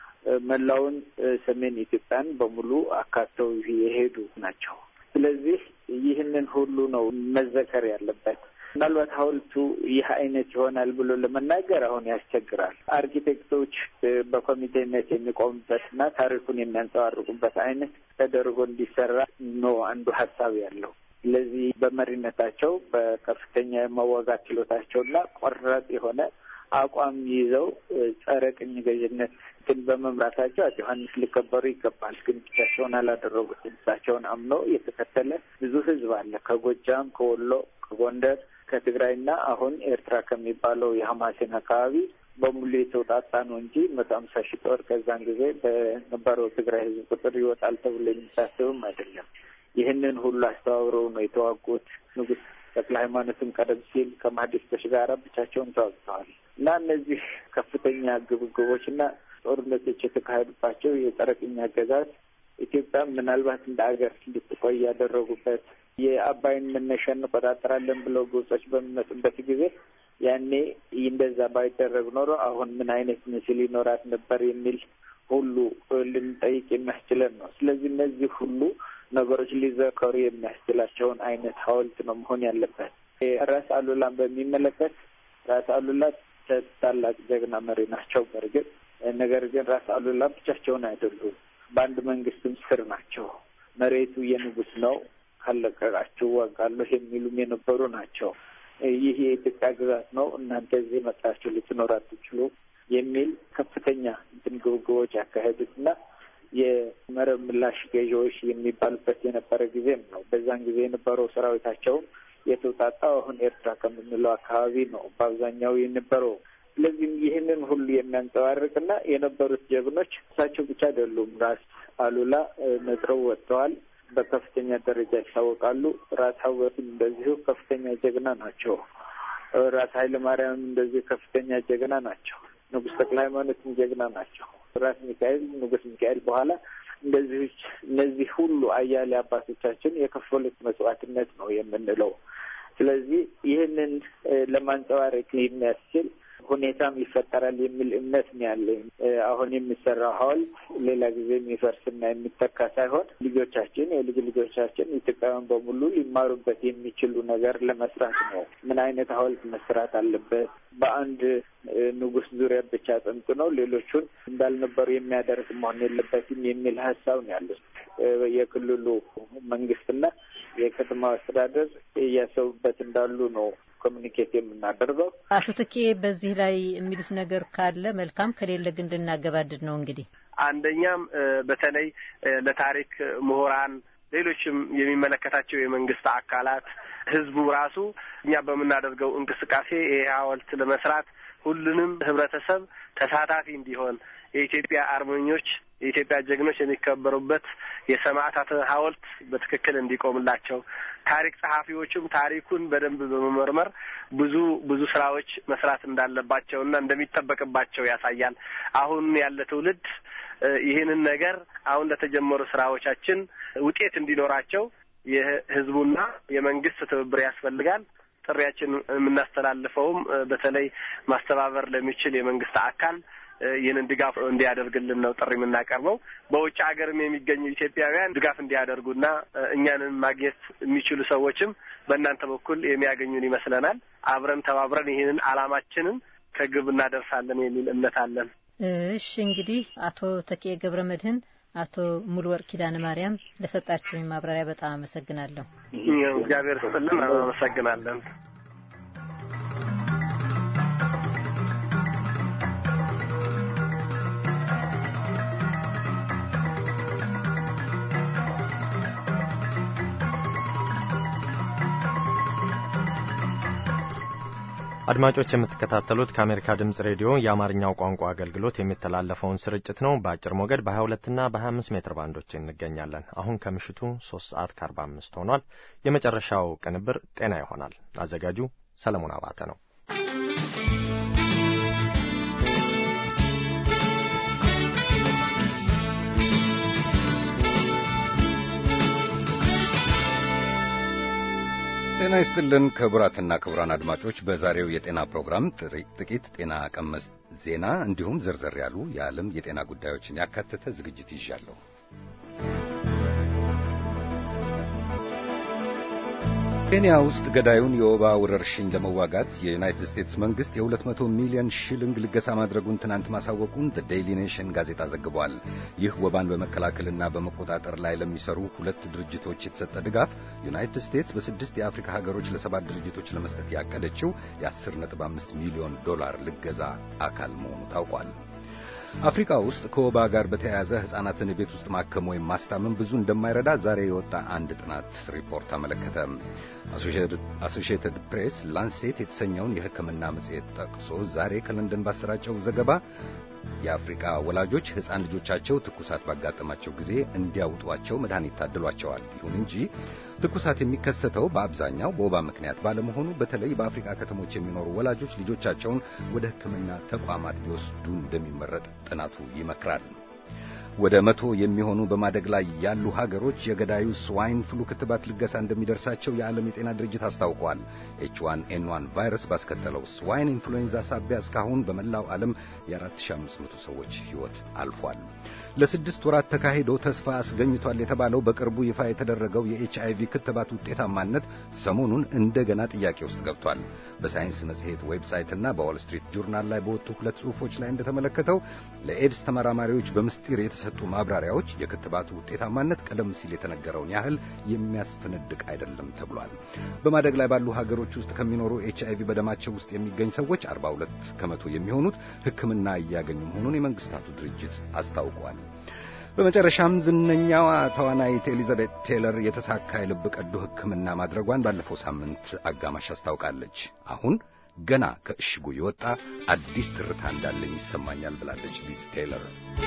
መላውን ሰሜን ኢትዮጵያን በሙሉ አካተው የሄዱ ናቸው። ስለዚህ ይህንን ሁሉ ነው መዘከር ያለበት። ምናልባት ሐውልቱ ይህ አይነት ይሆናል ብሎ ለመናገር አሁን ያስቸግራል። አርኪቴክቶች በኮሚቴነት የሚቆሙበት እና ታሪኩን የሚያንጸባርቁበት አይነት ተደርጎ እንዲሰራ ነው አንዱ ሀሳብ ያለው። ስለዚህ በመሪነታቸው በከፍተኛ የመዋጋት ችሎታቸውና ቆራጥ የሆነ አቋም ይዘው ጸረ ቅኝ ገዥነት ግን በመምራታቸው አፄ ዮሐንስ ሊከበሩ ይገባል። ግን ብቻቸውን አላደረጉት። እሳቸውን አምኖ የተከተለ ብዙ ህዝብ አለ። ከጎጃም፣ ከወሎ፣ ከጎንደር፣ ከትግራይና አሁን ኤርትራ ከሚባለው የሀማሴን አካባቢ በሙሉ የተውጣጣ ነው እንጂ መቶ አምሳ ሺህ ጦር ከዛን ጊዜ በነበረው ትግራይ ህዝብ ቁጥር ይወጣል ተብሎ የሚታሰብም አይደለም። ይህንን ሁሉ አስተባብረው ነው የተዋጉት። ንጉስ ተክለ ሃይማኖትም ቀደም ሲል ከማህዲስቶች ጋር ብቻቸውን ተዋግተዋል እና እነዚህ ከፍተኛ ግብግቦች እና ጦርነቶች የተካሄዱባቸው የጸረ ቅኝ አገዛዝ ኢትዮጵያ ምናልባት እንደ አገር እንድትቆይ ያደረጉበት የአባይን መነሻ እንቆጣጠራለን ብለው ግብጾች በሚመጡበት ጊዜ ያኔ እንደዛ ባይደረግ ኖሮ አሁን ምን አይነት ምስል ይኖራት ነበር የሚል ሁሉ ልንጠይቅ የሚያስችለን ነው። ስለዚህ እነዚህ ሁሉ ነገሮች ሊዘከሩ የሚያስችላቸውን አይነት ሐውልት ነው መሆን ያለበት። ራስ አሉላን በሚመለከት ራስ አሉላ ታላቅ ጀግና መሪ ናቸው። በእርግጥ ነገር ግን ራስ አሉላ ብቻቸውን አይደሉም። በአንድ መንግስትም ስር ናቸው። መሬቱ የንጉስ ነው፣ ካለቀቃችሁ ዋጋለሁ የሚሉም የነበሩ ናቸው። ይህ የኢትዮጵያ ግዛት ነው፣ እናንተ እዚህ መጣችሁ ልትኖር አትችሉ የሚል ከፍተኛ እንትን ግብግቦች ያካሄዱት እና የመረብ ምላሽ ገዢዎች የሚባሉበት የነበረ ጊዜም ነው። በዛን ጊዜ የነበረው ሰራዊታቸውም የተውጣጣው አሁን ኤርትራ ከምንለው አካባቢ ነው በአብዛኛው የነበረው። ስለዚህም ይህንን ሁሉ የሚያንጸባርቅና የነበሩት ጀግኖች እሳቸው ብቻ አይደሉም። ራስ አሉላ ነጥረው ወጥተዋል። በከፍተኛ ደረጃ ይታወቃሉ። ራስ ሀወትም እንደዚሁ ከፍተኛ ጀግና ናቸው። ራስ ኃይለ ማርያምም እንደዚሁ ከፍተኛ ጀግና ናቸው። ንጉስ ተክለ ሃይማኖትም ጀግና ናቸው። ራስ ሚካኤል ንጉስ ሚካኤል በኋላ እንደዚህ እነዚህ ሁሉ አያሌ አባቶቻችን የከፈሉት መስዋዕትነት ነው የምንለው። ስለዚህ ይህንን ለማንጸባረቅ የሚያስችል ሁኔታም ይፈጠራል የሚል እምነት ነው ያለኝ። አሁን የሚሰራው ሐውልት ሌላ ጊዜ የሚፈርስና የሚተካ ሳይሆን ልጆቻችን፣ የልጅ ልጆቻችን ኢትዮጵያውያን በሙሉ ሊማሩበት የሚችሉ ነገር ለመስራት ነው። ምን አይነት ሐውልት መስራት አለበት? በአንድ ንጉስ ዙሪያ ብቻ ጠንጥኖ ሌሎቹን እንዳልነበሩ የሚያደርግ መሆን የለበትም የሚል ሀሳብ ነው ያሉት የክልሉ መንግስትና የከተማ አስተዳደር እያሰቡበት እንዳሉ ነው ኮሚኒኬት የምናደርገው። አቶ ትኬ በዚህ ላይ የሚሉት ነገር ካለ መልካም፣ ከሌለ ግን እንድናገባድድ ነው እንግዲህ አንደኛም በተለይ ለታሪክ ምሁራን፣ ሌሎችም የሚመለከታቸው የመንግስት አካላት፣ ህዝቡ ራሱ እኛ በምናደርገው እንቅስቃሴ ይሄ ሐውልት ለመስራት ሁሉንም ህብረተሰብ ተሳታፊ እንዲሆን የኢትዮጵያ አርበኞች የኢትዮጵያ ጀግኖች የሚከበሩበት የሰማዕታት ሐውልት በትክክል እንዲቆምላቸው ታሪክ ጸሐፊዎቹም ታሪኩን በደንብ በመመርመር ብዙ ብዙ ስራዎች መስራት እንዳለባቸው እና እንደሚጠበቅባቸው ያሳያል። አሁን ያለ ትውልድ ይህንን ነገር አሁን ለተጀመሩ ስራዎቻችን ውጤት እንዲኖራቸው የህዝቡና የመንግስት ትብብር ያስፈልጋል። ጥሪያችን የምናስተላልፈውም በተለይ ማስተባበር ለሚችል የመንግስት አካል ይህንን ድጋፍ እንዲያደርግልን ነው ጥሪ የምናቀርበው። በውጭ ሀገርም የሚገኙ ኢትዮጵያውያን ድጋፍ እንዲያደርጉና እኛንን ማግኘት የሚችሉ ሰዎችም በእናንተ በኩል የሚያገኙን ይመስለናል። አብረን ተባብረን ይህንን አላማችንን ከግብ እናደርሳለን የሚል እምነት አለን። እሺ እንግዲህ አቶ ተኬ ገብረ መድህን፣ አቶ ሙሉ ወርቅ ኪዳነ ማርያም ለሰጣችሁኝ ማብራሪያ በጣም አመሰግናለሁ። እግዚአብሔር ስጥልን። አመሰግናለን። አድማጮች የምትከታተሉት ከአሜሪካ ድምጽ ሬዲዮ የአማርኛው ቋንቋ አገልግሎት የሚተላለፈውን ስርጭት ነው። በአጭር ሞገድ በ22 እና በ25 ሜትር ባንዶች እንገኛለን። አሁን ከምሽቱ 3 ሰዓት ከ45 ሆኗል። የመጨረሻው ቅንብር ጤና ይሆናል። አዘጋጁ ሰለሞን አባተ ነው። ጤና ይስጥልን ክቡራትና ክቡራን አድማጮች በዛሬው የጤና ፕሮግራም ጥቂት ጤና ቀመስ ዜና እንዲሁም ዘርዘር ያሉ የዓለም የጤና ጉዳዮችን ያካተተ ዝግጅት ይዣለሁ። ኬንያ ውስጥ ገዳዩን የወባ ወረርሽኝ ለመዋጋት የዩናይትድ ስቴትስ መንግስት የ200 ሚሊዮን ሺሊንግ ልገሳ ማድረጉን ትናንት ማሳወቁን ዘ ዴይሊ ኔሽን ጋዜጣ ዘግቧል። ይህ ወባን በመከላከልና በመቆጣጠር ላይ ለሚሰሩ ሁለት ድርጅቶች የተሰጠ ድጋፍ ዩናይትድ ስቴትስ በስድስት የአፍሪካ ሀገሮች ለሰባት ድርጅቶች ለመስጠት ያቀደችው የ10.5 ሚሊዮን ዶላር ልገዛ አካል መሆኑ ታውቋል። አፍሪካ ውስጥ ከወባ ጋር በተያያዘ ሕፃናትን ቤት ውስጥ ማከም ወይም ማስታመም ብዙ እንደማይረዳ ዛሬ የወጣ አንድ ጥናት ሪፖርት አመለከተ። አሶሺየትድ ፕሬስ ላንሴት የተሰኘውን የሕክምና መጽሔት ጠቅሶ ዛሬ ከለንደን ባሰራጨው ዘገባ የአፍሪካ ወላጆች ሕፃን ልጆቻቸው ትኩሳት ባጋጠማቸው ጊዜ እንዲያውጧቸው መድኃኒት ታድሏቸዋል። ይሁን እንጂ ትኩሳት የሚከሰተው በአብዛኛው በወባ ምክንያት ባለመሆኑ በተለይ በአፍሪካ ከተሞች የሚኖሩ ወላጆች ልጆቻቸውን ወደ ሕክምና ተቋማት ቢወስዱ እንደሚመረጥ ጥናቱ ይመክራል። ወደ መቶ የሚሆኑ በማደግ ላይ ያሉ ሀገሮች የገዳዩ ስዋይን ፍሉ ክትባት ልገሳ እንደሚደርሳቸው የዓለም የጤና ድርጅት አስታውቋል። ኤች ዋን ኤን ዋን ቫይረስ ባስከተለው ስዋይን ኢንፍሉዌንዛ ሳቢያ እስካሁን በመላው ዓለም የ4500 ሰዎች ሕይወት አልፏል። ለስድስት ወራት ተካሂዶ ተስፋ አስገኝቷል የተባለው በቅርቡ ይፋ የተደረገው የኤች አይቪ ክትባት ውጤታማነት ሰሞኑን እንደገና ጥያቄ ውስጥ ገብቷል። በሳይንስ መጽሔት ዌብሳይትና በዋል ስትሪት ጆርናል ላይ በወጡ ሁለት ጽሑፎች ላይ እንደተመለከተው ለኤድስ ተመራማሪዎች በምስጢር የተሰጡ ማብራሪያዎች የክትባቱ ውጤታማነት ቀደም ሲል የተነገረውን ያህል የሚያስፈነድቅ አይደለም ተብሏል። በማደግ ላይ ባሉ ሀገሮች ውስጥ ከሚኖሩ ኤች አይቪ በደማቸው ውስጥ የሚገኝ ሰዎች 42 ከመቶ የሚሆኑት ሕክምና እያገኙ መሆኑን የመንግስታቱ ድርጅት አስታውቋል። በመጨረሻም ዝነኛዋ ተዋናይት ኤሊዛቤት ቴይለር የተሳካ የልብ ቀዶ ሕክምና ማድረጓን ባለፈው ሳምንት አጋማሽ አስታውቃለች። አሁን ገና ከእሽጉ የወጣ አዲስ ትርታ እንዳለኝ ይሰማኛል ብላለች ሊዝ ቴይለር።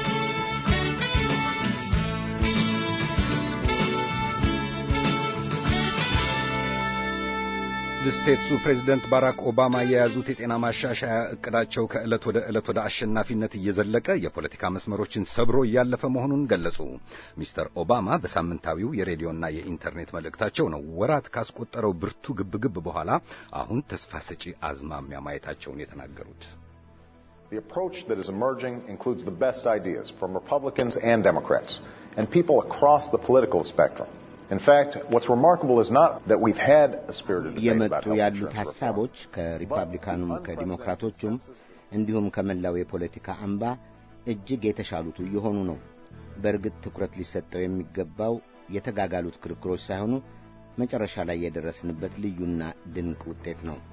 ስቴትሱ ፕሬዚደንት ባራክ ኦባማ የያዙት የጤና ማሻሻያ እቅዳቸው ከዕለት ወደ ዕለት ወደ አሸናፊነት እየዘለቀ የፖለቲካ መስመሮችን ሰብሮ እያለፈ መሆኑን ገለጹ። ሚስተር ኦባማ በሳምንታዊው የሬዲዮና የኢንተርኔት መልእክታቸው ነው ወራት ካስቆጠረው ብርቱ ግብግብ በኋላ አሁን ተስፋ ሰጪ አዝማሚያ ማየታቸውን የተናገሩት። The approach that is emerging includes the best ideas from Republicans and Democrats and people across the political spectrum. In fact, what's remarkable is not that we've had a spirited debate about የመጡ health ያሉት insurance reform. ሐሳቦች ከሪፐብሊካኑም ከዲሞክራቶቹም እንዲሁም ከመላው የፖለቲካ አምባ እጅግ የተሻሉት እየሆኑ ነው። በእርግጥ ትኩረት ሊሰጠው የሚገባው የተጋጋሉት ክርክሮች ሳይሆኑ መጨረሻ ላይ የደረስንበት ልዩና ድንቅ ውጤት ነው።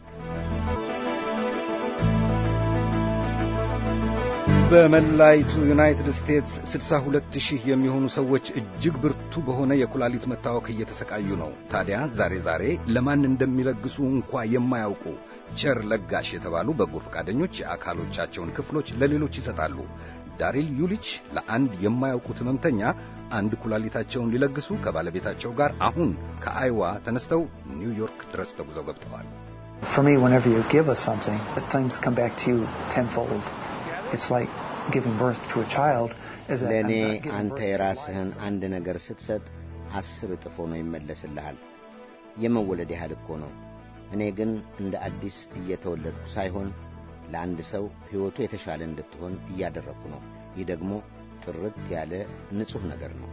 በመላይቱ ዩናይትድ ስቴትስ 62 ሺህ የሚሆኑ ሰዎች እጅግ ብርቱ በሆነ የኩላሊት መታወክ እየተሰቃዩ ነው። ታዲያ ዛሬ ዛሬ ለማን እንደሚለግሱ እንኳ የማያውቁ ቸር ለጋሽ የተባሉ በጎ ፈቃደኞች የአካሎቻቸውን ክፍሎች ለሌሎች ይሰጣሉ። ዳሪል ዩሊች ለአንድ የማያውቁት ሕመምተኛ አንድ ኩላሊታቸውን ሊለግሱ ከባለቤታቸው ጋር አሁን ከአይዋ ተነስተው ኒውዮርክ ድረስ ተጉዘው ገብተዋል። For me, whenever you give us something, things come back to you tenfold. It's like giving birth to a child. Is that ለእኔ I'm not giving አንተ birth to የራስህን አንድ ነገር ስትሰጥ አስር እጥፍ ሆኖ ይመለስልሃል። የመወለድ ያህል እኮ ነው። እኔ ግን እንደ አዲስ እየተወለድኩ ሳይሆን ለአንድ ሰው ሕይወቱ የተሻለ እንድትሆን እያደረግኩ ነው። ይህ ደግሞ ጥርት ያለ ንጹሕ ነገር ነው።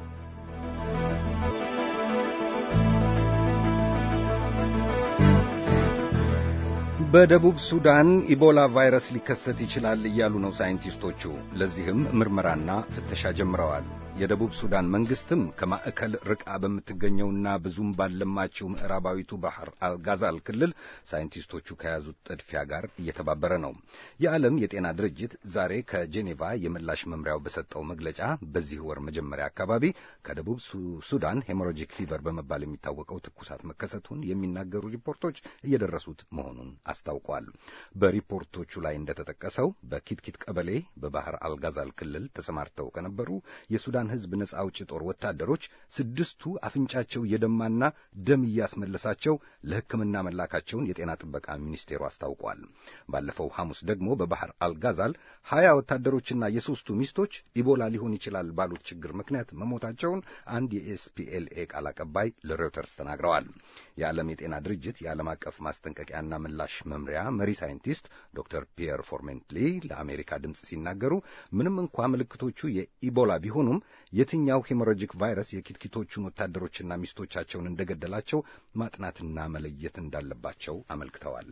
በደቡብ ሱዳን ኢቦላ ቫይረስ ሊከሰት ይችላል እያሉ ነው ሳይንቲስቶቹ። ለዚህም ምርመራና ፍተሻ ጀምረዋል። የደቡብ ሱዳን መንግስትም ከማዕከል ርቃ በምትገኘውና ብዙም ባለማችው ምዕራባዊቱ ባህር አልጋዛል ክልል ሳይንቲስቶቹ ከያዙት ጥድፊያ ጋር እየተባበረ ነው። የዓለም የጤና ድርጅት ዛሬ ከጄኔቫ የምላሽ መምሪያው በሰጠው መግለጫ በዚህ ወር መጀመሪያ አካባቢ ከደቡብ ሱዳን ሄሞሮጂክ ፊቨር በመባል የሚታወቀው ትኩሳት መከሰቱን የሚናገሩ ሪፖርቶች እየደረሱት መሆኑን አስታውቋል። በሪፖርቶቹ ላይ እንደተጠቀሰው በኪትኪት ቀበሌ በባህር አልጋዛል ክልል ተሰማርተው ከነበሩ የሱዳን ሕዝብ ነጻ አውጪ ጦር ወታደሮች ስድስቱ አፍንጫቸው እየደማና ደም እያስመለሳቸው ለሕክምና መላካቸውን የጤና ጥበቃ ሚኒስቴሩ አስታውቋል። ባለፈው ሐሙስ ደግሞ በባህር አልጋዛል ሀያ ወታደሮችና የሦስቱ ሚስቶች ኢቦላ ሊሆን ይችላል ባሉት ችግር ምክንያት መሞታቸውን አንድ የኤስፒኤልኤ ቃል አቀባይ ለሮይተርስ ተናግረዋል። የዓለም የጤና ድርጅት የዓለም አቀፍ ማስጠንቀቂያና ምላሽ መምሪያ መሪ ሳይንቲስት ዶክተር ፒየር ፎርሜንትሊ ለአሜሪካ ድምፅ ሲናገሩ ምንም እንኳ ምልክቶቹ የኢቦላ ቢሆኑም የትኛው ሄሞሮጂክ ቫይረስ የኪትኪቶቹን ወታደሮችና ሚስቶቻቸውን እንደገደላቸው ማጥናትና መለየት እንዳለባቸው አመልክተዋል።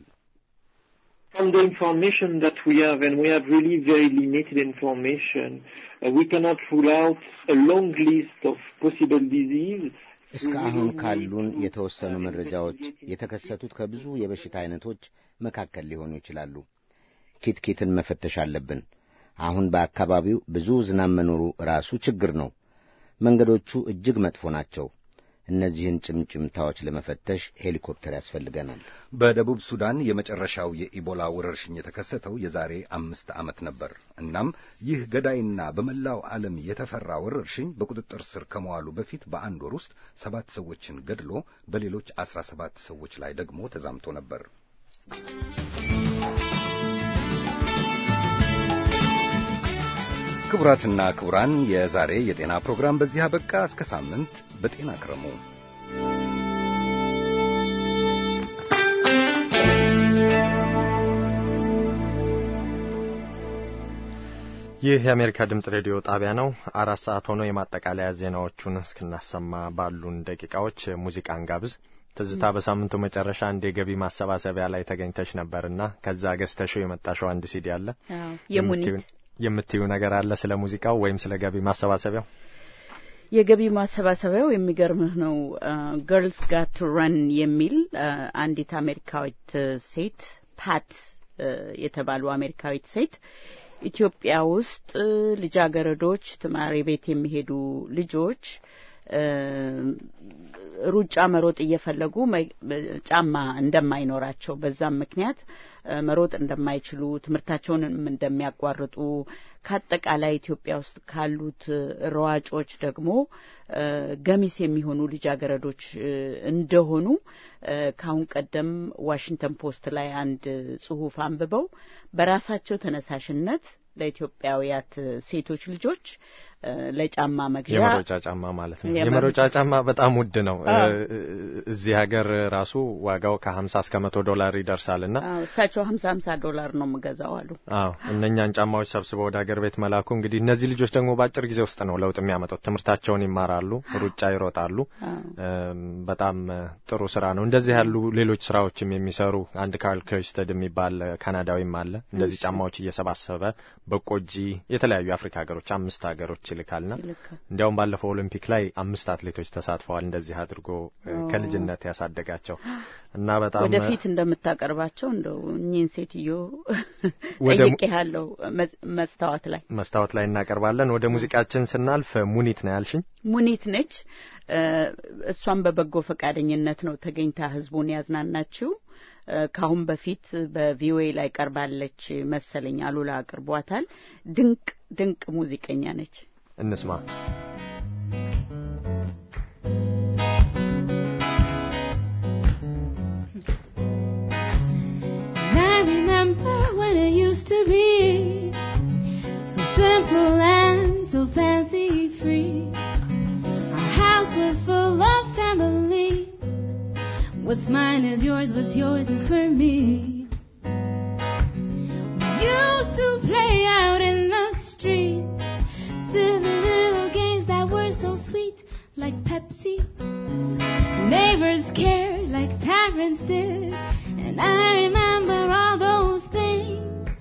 From the information that we have, and we have really very limited information, uh, we cannot rule out a long list of possible disease. እስከ አሁን ካሉን የተወሰኑ መረጃዎች የተከሰቱት ከብዙ የበሽታ አይነቶች መካከል ሊሆኑ ይችላሉ። ኪትኪትን መፈተሽ አለብን። አሁን በአካባቢው ብዙ ዝናብ መኖሩ ራሱ ችግር ነው። መንገዶቹ እጅግ መጥፎ ናቸው። እነዚህን ጭምጭምታዎች ለመፈተሽ ሄሊኮፕተር ያስፈልገናል። በደቡብ ሱዳን የመጨረሻው የኢቦላ ወረርሽኝ የተከሰተው የዛሬ አምስት ዓመት ነበር። እናም ይህ ገዳይና በመላው ዓለም የተፈራ ወረርሽኝ በቁጥጥር ስር ከመዋሉ በፊት በአንድ ወር ውስጥ ሰባት ሰዎችን ገድሎ በሌሎች አስራ ሰባት ሰዎች ላይ ደግሞ ተዛምቶ ነበር። ክቡራትና ክቡራን የዛሬ የጤና ፕሮግራም በዚህ አበቃ። እስከ ሳምንት በጤና ክረሙ። ይህ የአሜሪካ ድምጽ ሬዲዮ ጣቢያ ነው። አራት ሰዓት ሆኖ የማጠቃለያ ዜናዎቹን እስክናሰማ ባሉን ደቂቃዎች ሙዚቃን ጋብዝ። ትዝታ በሳምንቱ መጨረሻ አንድ የገቢ ማሰባሰቢያ ላይ ተገኝተሽ ነበርና ከዛ ገዝተሽው የመጣሽው አንድ ሲዲ አለ። የሙኒት የምትዩ ነገር አለ ስለ ሙዚቃው ወይም ስለ ገቢ ማሰባሰቢያው? የገቢ ማሰባሰቢያው የሚገርምህ ነው። ገርልስ ጋት ቱ ረን የሚል አንዲት አሜሪካዊት ሴት ፓት የተባሉ አሜሪካዊት ሴት ኢትዮጵያ ውስጥ ልጃገረዶች ተማሪ ቤት የሚሄዱ ልጆች ሩጫ መሮጥ እየፈለጉ ጫማ እንደማይኖራቸው በዛም ምክንያት መሮጥ እንደማይችሉ ትምህርታቸውንም እንደሚያቋርጡ ከአጠቃላይ ኢትዮጵያ ውስጥ ካሉት ሯጮች ደግሞ ገሚስ የሚሆኑ ልጃገረዶች እንደሆኑ ከአሁን ቀደም ዋሽንግተን ፖስት ላይ አንድ ጽሑፍ አንብበው በራሳቸው ተነሳሽነት ለኢትዮጵያውያት ሴቶች ልጆች ለጫማ መግዣ የመሮጫ ጫማ ማለት ነው። የመሮጫ ጫማ በጣም ውድ ነው። እዚህ ሀገር ራሱ ዋጋው ከሀምሳ እስከ መቶ ዶላር ይደርሳል እና እሳቸው ሀምሳ ሀምሳ ዶላር ነው የምገዛው አሉ። አዎ እነኛን ጫማዎች ሰብስበው ወደ ሀገር ቤት መላኩ እንግዲህ እነዚህ ልጆች ደግሞ በአጭር ጊዜ ውስጥ ነው ለውጥ የሚያመጡት። ትምህርታቸውን ይማራሉ፣ ሩጫ ይሮጣሉ። በጣም ጥሩ ስራ ነው። እንደዚህ ያሉ ሌሎች ስራዎችም የሚሰሩ አንድ ካርል ክሪስተድ የሚባል ካናዳዊም አለ። እንደዚህ ጫማዎች እየሰባሰበ በቆጂ የተለያዩ የአፍሪካ ሀገሮች አምስት ሀገሮች ይልካልና እንዲያውም ባለፈው ኦሎምፒክ ላይ አምስት አትሌቶች ተሳትፈዋል። እንደዚህ አድርጎ ከልጅነት ያሳደጋቸው እና በጣም ወደፊት እንደምታቀርባቸው እንደው እኚህን ሴትዮ ጠይቄያለሁ። መስታወት ላይ መስታወት ላይ እናቀርባለን። ወደ ሙዚቃችን ስናልፍ ሙኒት ነው ያልሽኝ? ሙኒት ነች። እሷም በበጎ ፈቃደኝነት ነው ተገኝታ ህዝቡን ያዝናናችው። ከአሁን በፊት በቪኦኤ ላይ ቀርባለች መሰለኝ፣ አሉላ አቅርቧታል። ድንቅ ድንቅ ሙዚቀኛ ነች። እንስማ። I remember when it used to be so simple and so fancy free. Our house was full of family. What's mine is yours, what's yours is for me. We used to play out in the streets, silly little games that were so sweet, like Pepsi. Neighbors cared like parents did, and I remember all those things.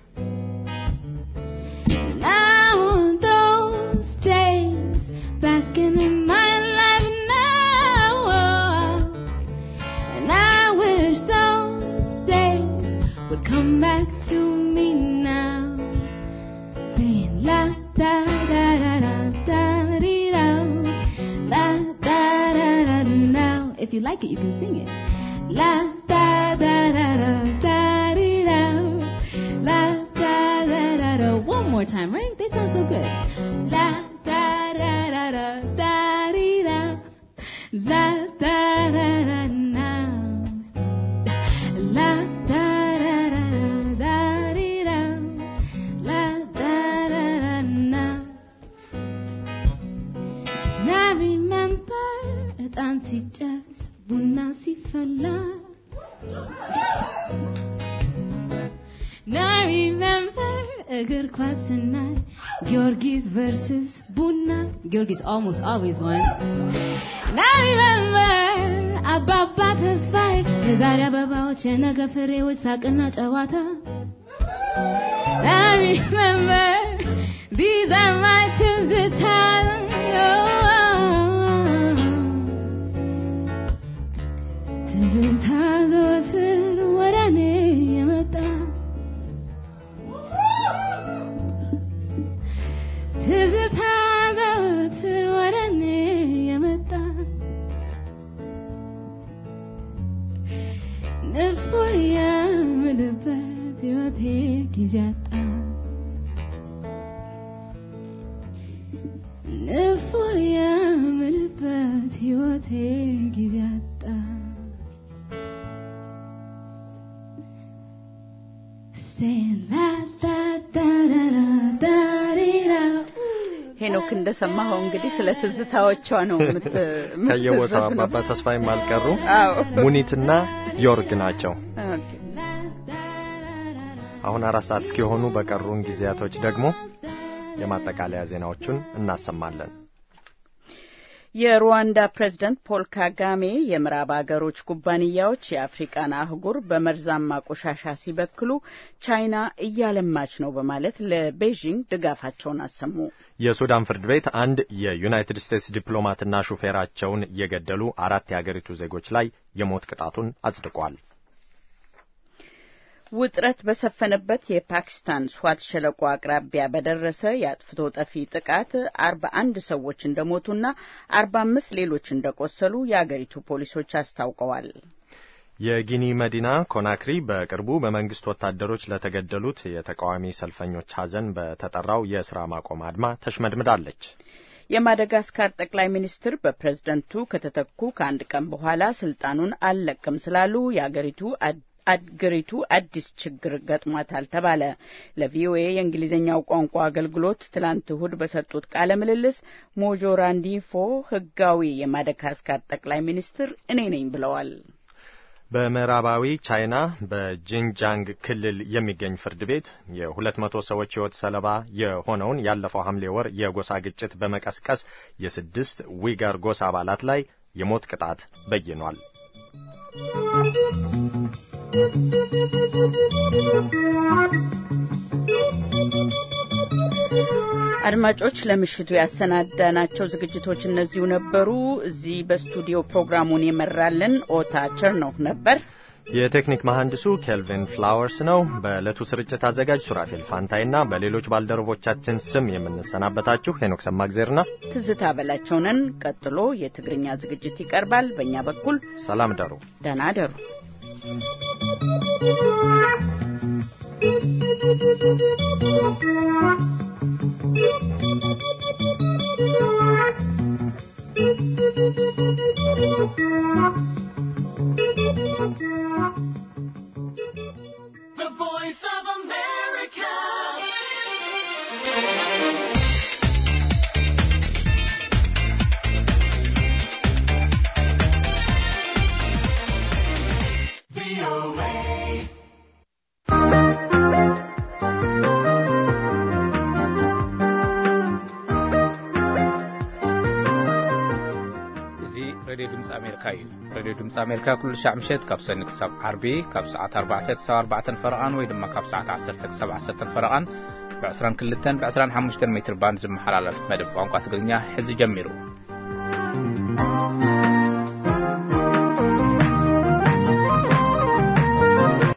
Now those days back in my life now, and I wish those days would come back to me now. Saying la da da da da da dee da, la da da da da now. If you like it, you can sing it. La da da da da da dee da, la da da da da. One more time, right? They sound so good. La da da da da da dee da, la da da da now. La da da da da dee da, la da da da now. And I remember ዕጣን ሲጨስ ቡና ሲፈላ And I remember እግር ኳስ ስናይ ጊዮርጊስ versus ቡና ጊዮርጊስ almost always won And I remember አባባ ተስፋዬ የዛሬ አበባዎች የነገ ፍሬዎች ሳቅና ጨዋታ I remember these are my ትዝታዎች ትዝታ ዘወትር ወደ እኔ የመጣ ትዝታ ዘወትር ወደ እኔ የመጣ ንፎ የምልበት ሕይወቴ ጊዜ አጣ ንፎ የምልበት ሕይወቴ ጊዜ አጣ Saying la da da da da da dee da. ሄኖክ እንደሰማኸው እንግዲህ ስለ ትዝታዎቿ ነው የምት- ከየቦታው የምትዘፍነው። አባባ ተስፋዬም አልቀሩ። አዎ። ሙኒትና ዮርግ ናቸው። ኦኬ። አሁን አራት ሰዓት እስኪሆኑ በቀሩን ጊዜያቶች ደግሞ የማጠቃለያ ዜናዎቹን እናሰማለን። የሩዋንዳ ፕሬዝደንት ፖል ካጋሜ የምዕራብ አገሮች ኩባንያዎች የአፍሪቃን አህጉር በመርዛማ ቆሻሻ ሲበክሉ ቻይና እያለማች ነው በማለት ለቤዥንግ ድጋፋቸውን አሰሙ። የሱዳን ፍርድ ቤት አንድ የዩናይትድ ስቴትስ ዲፕሎማትና ሹፌራቸውን የገደሉ አራት የአገሪቱ ዜጎች ላይ የሞት ቅጣቱን አጽድቋል። ውጥረት በሰፈነበት የፓኪስታን ስዋት ሸለቆ አቅራቢያ በደረሰ የአጥፍቶ ጠፊ ጥቃት አርባ አንድ ሰዎች እንደሞቱና አርባ አምስት ሌሎች እንደቆሰሉ የአገሪቱ ፖሊሶች አስታውቀዋል። የጊኒ መዲና ኮናክሪ በቅርቡ በመንግስት ወታደሮች ለተገደሉት የተቃዋሚ ሰልፈኞች ሐዘን በተጠራው የስራ ማቆም አድማ ተሽመድምዳለች። የማደጋስካር ጠቅላይ ሚኒስትር በፕሬዝደንቱ ከተተኩ ከአንድ ቀን በኋላ ስልጣኑን አልለቅም ስላሉ የአገሪቱ አገሪቱ አዲስ ችግር ገጥሟታል ተባለ። ለቪኦኤ የእንግሊዝኛው ቋንቋ አገልግሎት ትላንት እሁድ በሰጡት ቃለ ምልልስ ሞጆ ራንዲፎ ህጋዊ የማደጋስካር ጠቅላይ ሚኒስትር እኔ ነኝ ብለዋል። በምዕራባዊ ቻይና በጂንጃንግ ክልል የሚገኝ ፍርድ ቤት የሁለት መቶ ሰዎች ሕይወት ሰለባ የሆነውን ያለፈው ሐምሌ ወር የጎሳ ግጭት በመቀስቀስ የስድስት ዊጋር ጎሳ አባላት ላይ የሞት ቅጣት በይኗል። አድማጮች ለምሽቱ ያሰናዳናቸው ዝግጅቶች እነዚሁ ነበሩ። እዚህ በስቱዲዮ ፕሮግራሙን የመራልን ኦታ ቸርኖህ ነበር። የቴክኒክ መሐንዲሱ ኬልቪን ፍላወርስ ነው። በዕለቱ ስርጭት አዘጋጅ ሱራፌል ፋንታይና በሌሎች ባልደረቦቻችን ስም የምንሰናበታችሁ ሄኖክ ሰማግዜርና ትዝታ በላቸውንን። ቀጥሎ የትግርኛ ዝግጅት ይቀርባል። በእኛ በኩል ሰላም ደሩ፣ ደህና ደሩ። Thank you. ዝመሓላለፈልካ እዩ ሬድዮ ድምፂ ኣሜሪካ ኩሉ ሻዕ ምሸት ካብ ሰኒ ክሳብ ዓርቢ ካብ ሰዓት 4 ክሳብ 4 ፈረቓን ወይ ድማ ካብ ሰዓት 1 ክሳብ 1 ፈረቓን ብ22 ብ25 ሜትር ባንድ ዝመሓላለፍ መደብ ቋንቋ ትግርኛ ሕዚ ጀሚሩ